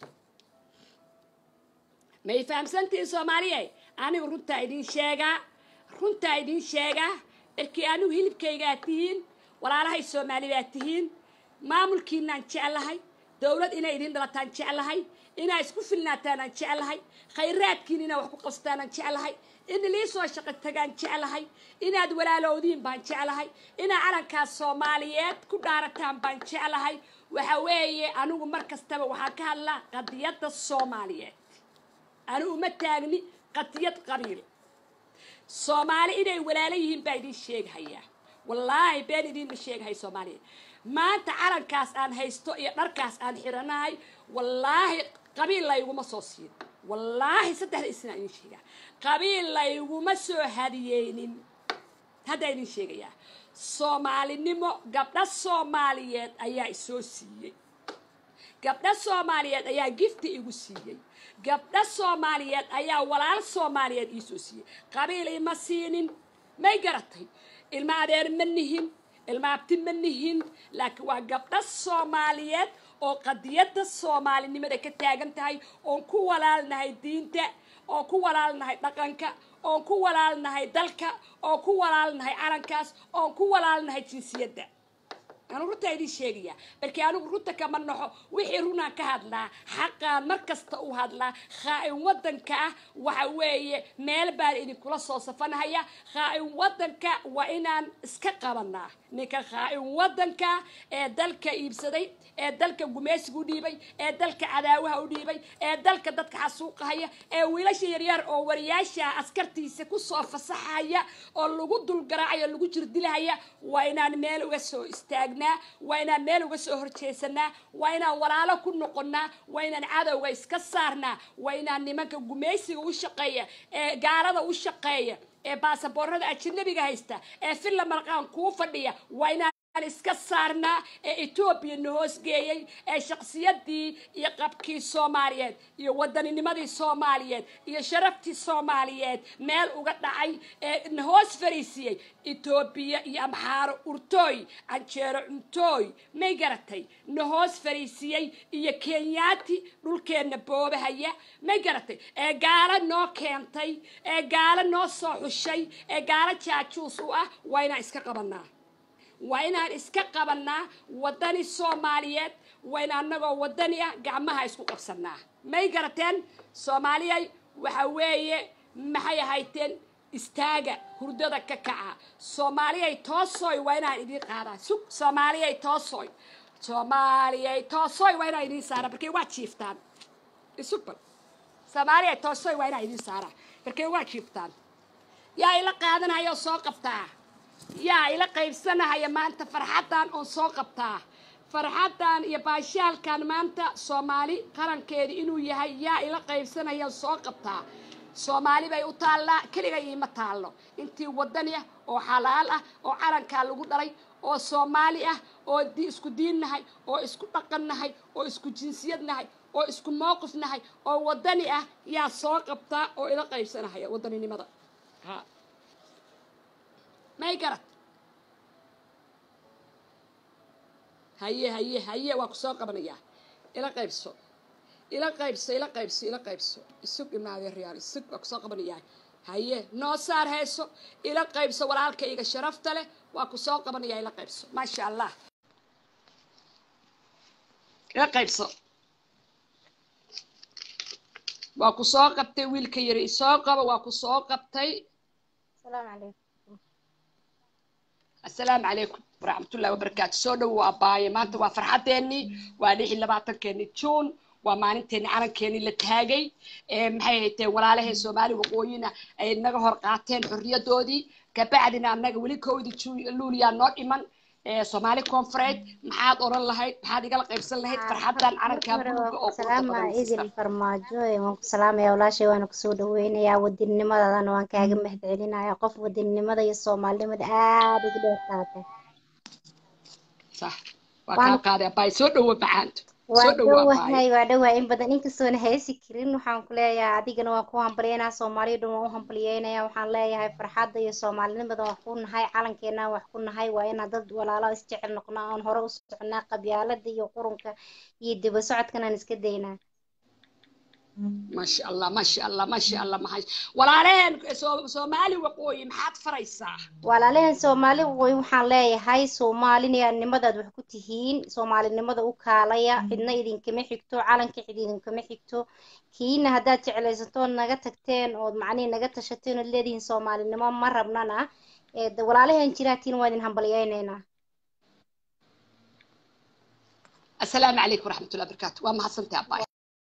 may fahamsantihin soomaaliye anigu runtaa idin sheegaa runtaa idin sheegaa erkii anigu hilibkaygaa tihiin walaalahay soomaali baa tihiin maamulkiinaan jeclahay dowlad inay idin dhalataan jeclahay inaa isku filnaataanaan jeclahay khayraadkiin inaa wax ku qabsataanaan jeclahay in lii soo shaqo tagaan jeclahay inaad walaalowdiin baan jeclahay inaa calankaas soomaaliyeed ku dhaarataan baan jeclahay waxa weeye anigu mar kastaba waxaan ka hadlaa qadiyadda soomaaliyeed anigu uma taagni qadiyad qabiil soomaali inay walaalo yihiin baa idin sheegahayaa wallaahi been idinma sheegahay soomaaliya maanta calankaas aan haysto iyo dharkaas aan xiranahay wallaahi qabiil layguma soo siin wallaahi saddexda isnaa idin sheegaa qabiil layguma soo hadiyeynin haddaa idin sheegayaa soomaalinimo gabdho soomaaliyeed ayaa isoo siiyey gabdho soomaaliyeed ayaa gifti igu siiyey gabdho soomaaliyeed ayaa walaal soomaaliyeed iisoo siiyey qabiil ima siinin may garatay ilma adeer ma nihin ilma abti ma nihin laakiin waa gabdho soomaaliyeed oo qadiyadda soomaalinimada ka taagan tahay oon ku walaalnahay diinta oon ku walaalnahay dhaqanka oon ku walaalnahay dalka oon ku walaalnahay calankaas oon ku walaalnahay jinsiyadda anu runtaa idin sheegaya balkii anigu runta kama naxo wixii runaan ka hadlaa xaqaan mar kasta u hadlaa khaa-in wadanka ah waxa weeye meel baan idinkula soo safanahaya khaa-in wadanka waa inaan iska qabanaa ninka khaa-in wadanka ee dalka iibsaday ee dalka gumeysiga u dhiibay ee dalka cadaawaha u dhiibay ee dalka dadka xasuuqahaya ee wiilasha yaryar oo wariyaasha askartiisa kusoo fasaxaya oo lagu dulgaraacaya lagu jirdilahaya waa inaan meel uga soo istaagnaa waa inaan meel uga soo horjeesanaa waa inaan walaalo ku noqonnaa waa inaan cadowga iska saarnaa waa inaan nimanka gumeysiga u shaqeeya ee gaalada u shaqeeya ee baasaboorada ajanabiga haysta ee filla marqaan kuu fadhiya waa inaan iska saarnaa ee etoobiya na hoosgeeyey ee shaksiyadii iyo qabkii soomaaliyeed iyo wadanninimadii soomaaliyeed iyo sharaftii soomaaliyeed meel uga dhacay ee na hoos fariisiyey etoobiya iyo amxaaro urtooy canjeero cuntooy may garatay na hoos fariisiyey iyo kenyaati dhulkeenna boobahaya may garatay ee gaalo noo keentay ee gaalo noo soo xushay ee gaalo jaajuus u ah waa inaan iska qabanaa waa inaan iska qabanaa wadani soomaaliyeed waa in anagoo wadani ah gacmaha isku qabsanaa may garateen soomaaliyay waxa weeye maxay ahayteen istaaga hurdada ka kaca soomaaliyay toosoy waa inaan idiin qaadaa sug soomaaliyay toosoy soomaaliyay toosoy waa inaan idiin saara markay waa jiiftaan isubal soomaaliyay toosoy waa inaan idiin saara markay waa jiiftaan yaa ila qaadanaya oo soo qabtaa yaa ila qaybsanahaya maanta farxaddan oon soo qabtaa farxaddan iyo baashaalkan maanta soomaali qarankeedi inuu yahay yaa ila qaybsanaya soo qabtaa soomaali bay u taallaa keliga iima taallo intii wadani ah oo xalaal ah oo calankaa lagu dhalay oo soomaali ah oo isku diin nahay oo isku dhaqan nahay oo isku jinsiyad nahay oo isku mowqif nahay oo wadani ah yaa soo qabtaa oo ila qaybsanahaya wadaninimada ha may garad haye haye haye waa ku soo qabanayaa ila qaybso ila qaybso ila qaybso ila qaybso isug imaadee riyaal isug waa kusoo qabanayaa haye noo saar hayso ila qaybso walaalkayga sharafta leh waa ku soo qabanayaa ila qaybso maasha allah ila qaybso waa ku soo qabtay wiilka yari isoo qabo waa ku soo qabtay السلام عليكم asalaamu calaykum waraxmatullahi wabarakaatu soo dhow waa abaaye maanta waa farxadeennii waa lix iyo labaatankeennii juun waa maalinteeni calankeenii la taagay maxay hayteen walaalahee soomaali waqooyina ay naga hor qaateen xorriyadoodii kabacdina annaga weli kowdii luuliyaa noo dhiman soomaali koonfureed maxaad oran lahayd maxaad igala qaybsan lahayd farxaddan calankaa buluuga oo salaama idil farmaajo waan ku salaamaya walaashay waana kusoo dhaweynayaa wadinnimadadana waan kaaga mahad celinaya qof wadinimada iyo soomaalinimada aada ugu dheer qaatay sax waa kaa qaaday abaay soo dhowo macaanto waa dhowahay waa dhowahay in badan inkastoona heesi karin waxaan ku leeyahay adigana waan ku hambalyeynaya soomaaliya dhan waan u hambalyeynaya waxaan leeyahay farxadda iyo soomaalinimada wax ku nahay calankeena wax ku nahay waa inaan dad walaalo isjecel noqno aan hore u soconaa qabyaalada iyo qurunka iyo daba socodkan aan iska daynaa maasha allah maasha allah maasha allah maxay walaalaheen soomaali waqooyi maxaad faraysaa walaalaheen soomaali waqooyi waxaan leeyahay soomaalinimadaad wax ku tihiin soomaalinimada u kaalaya cidna idinkama xigto calanka cid idinkama xigto kiina haddaad jeclaysato naga tagteen ood macnihi naga tashateen ood leedihiin soomaalinimo ma rabnana walaalaheen jiraatiin waa idin hambalyeyneynaa asalaamu calaykum waraxmatullahi wabarakaatu waa mahadsantahay abaay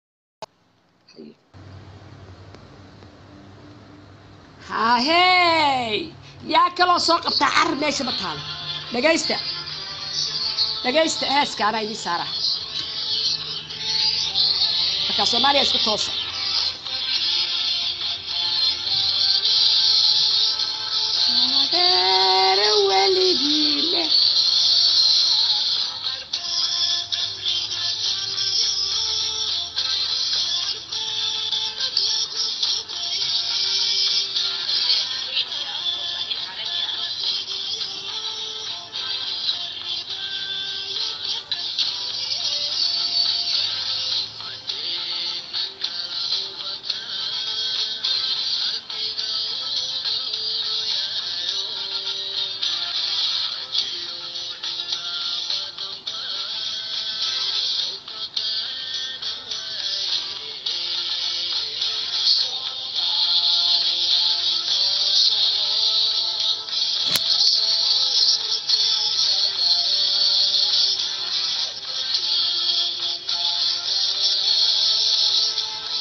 hahey yaa kaloo soo qabtaa carar meesha ma taalo dhagaysta dhagaysta heeska anaa idiin saara markaa soomaaliya isku toosa weligiile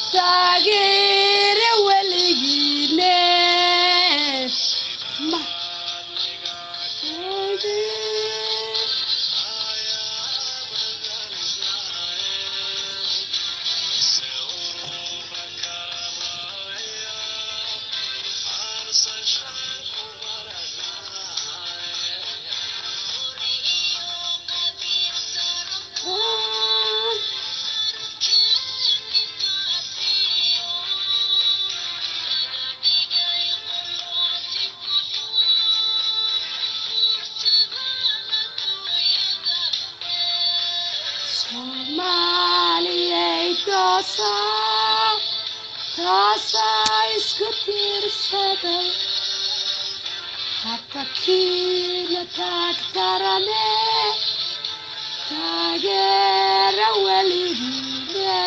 taageere weligiine ma soomaaliyay toosa toosa isku tiirsaday hata kiina taagtarane taageera weligiine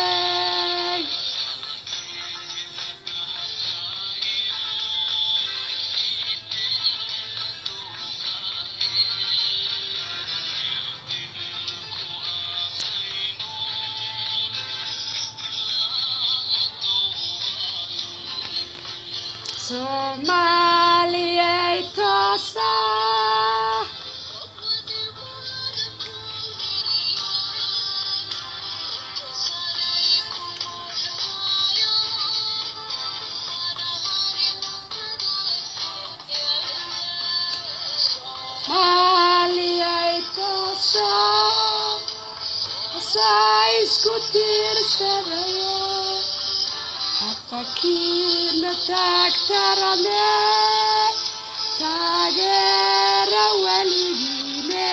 soomaaliyay toosa soomaaliyay toosa toosa isku tiirsadayo hatakiina taagtarane taageera weligiine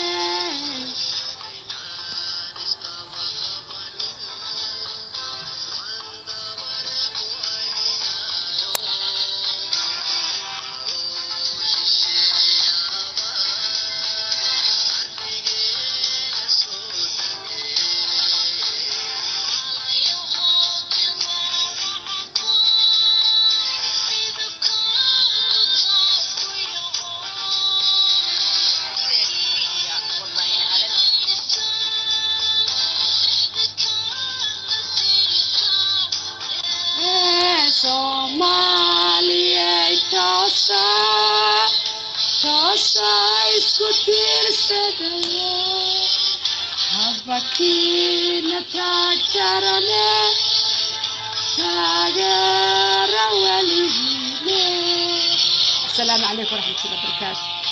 Ee, soomaaliyay toosa toosa isku tiirsadayo habakiina taagtarane taageera weligiine asalaamu calaykum waraxmatullahi wabarakaatu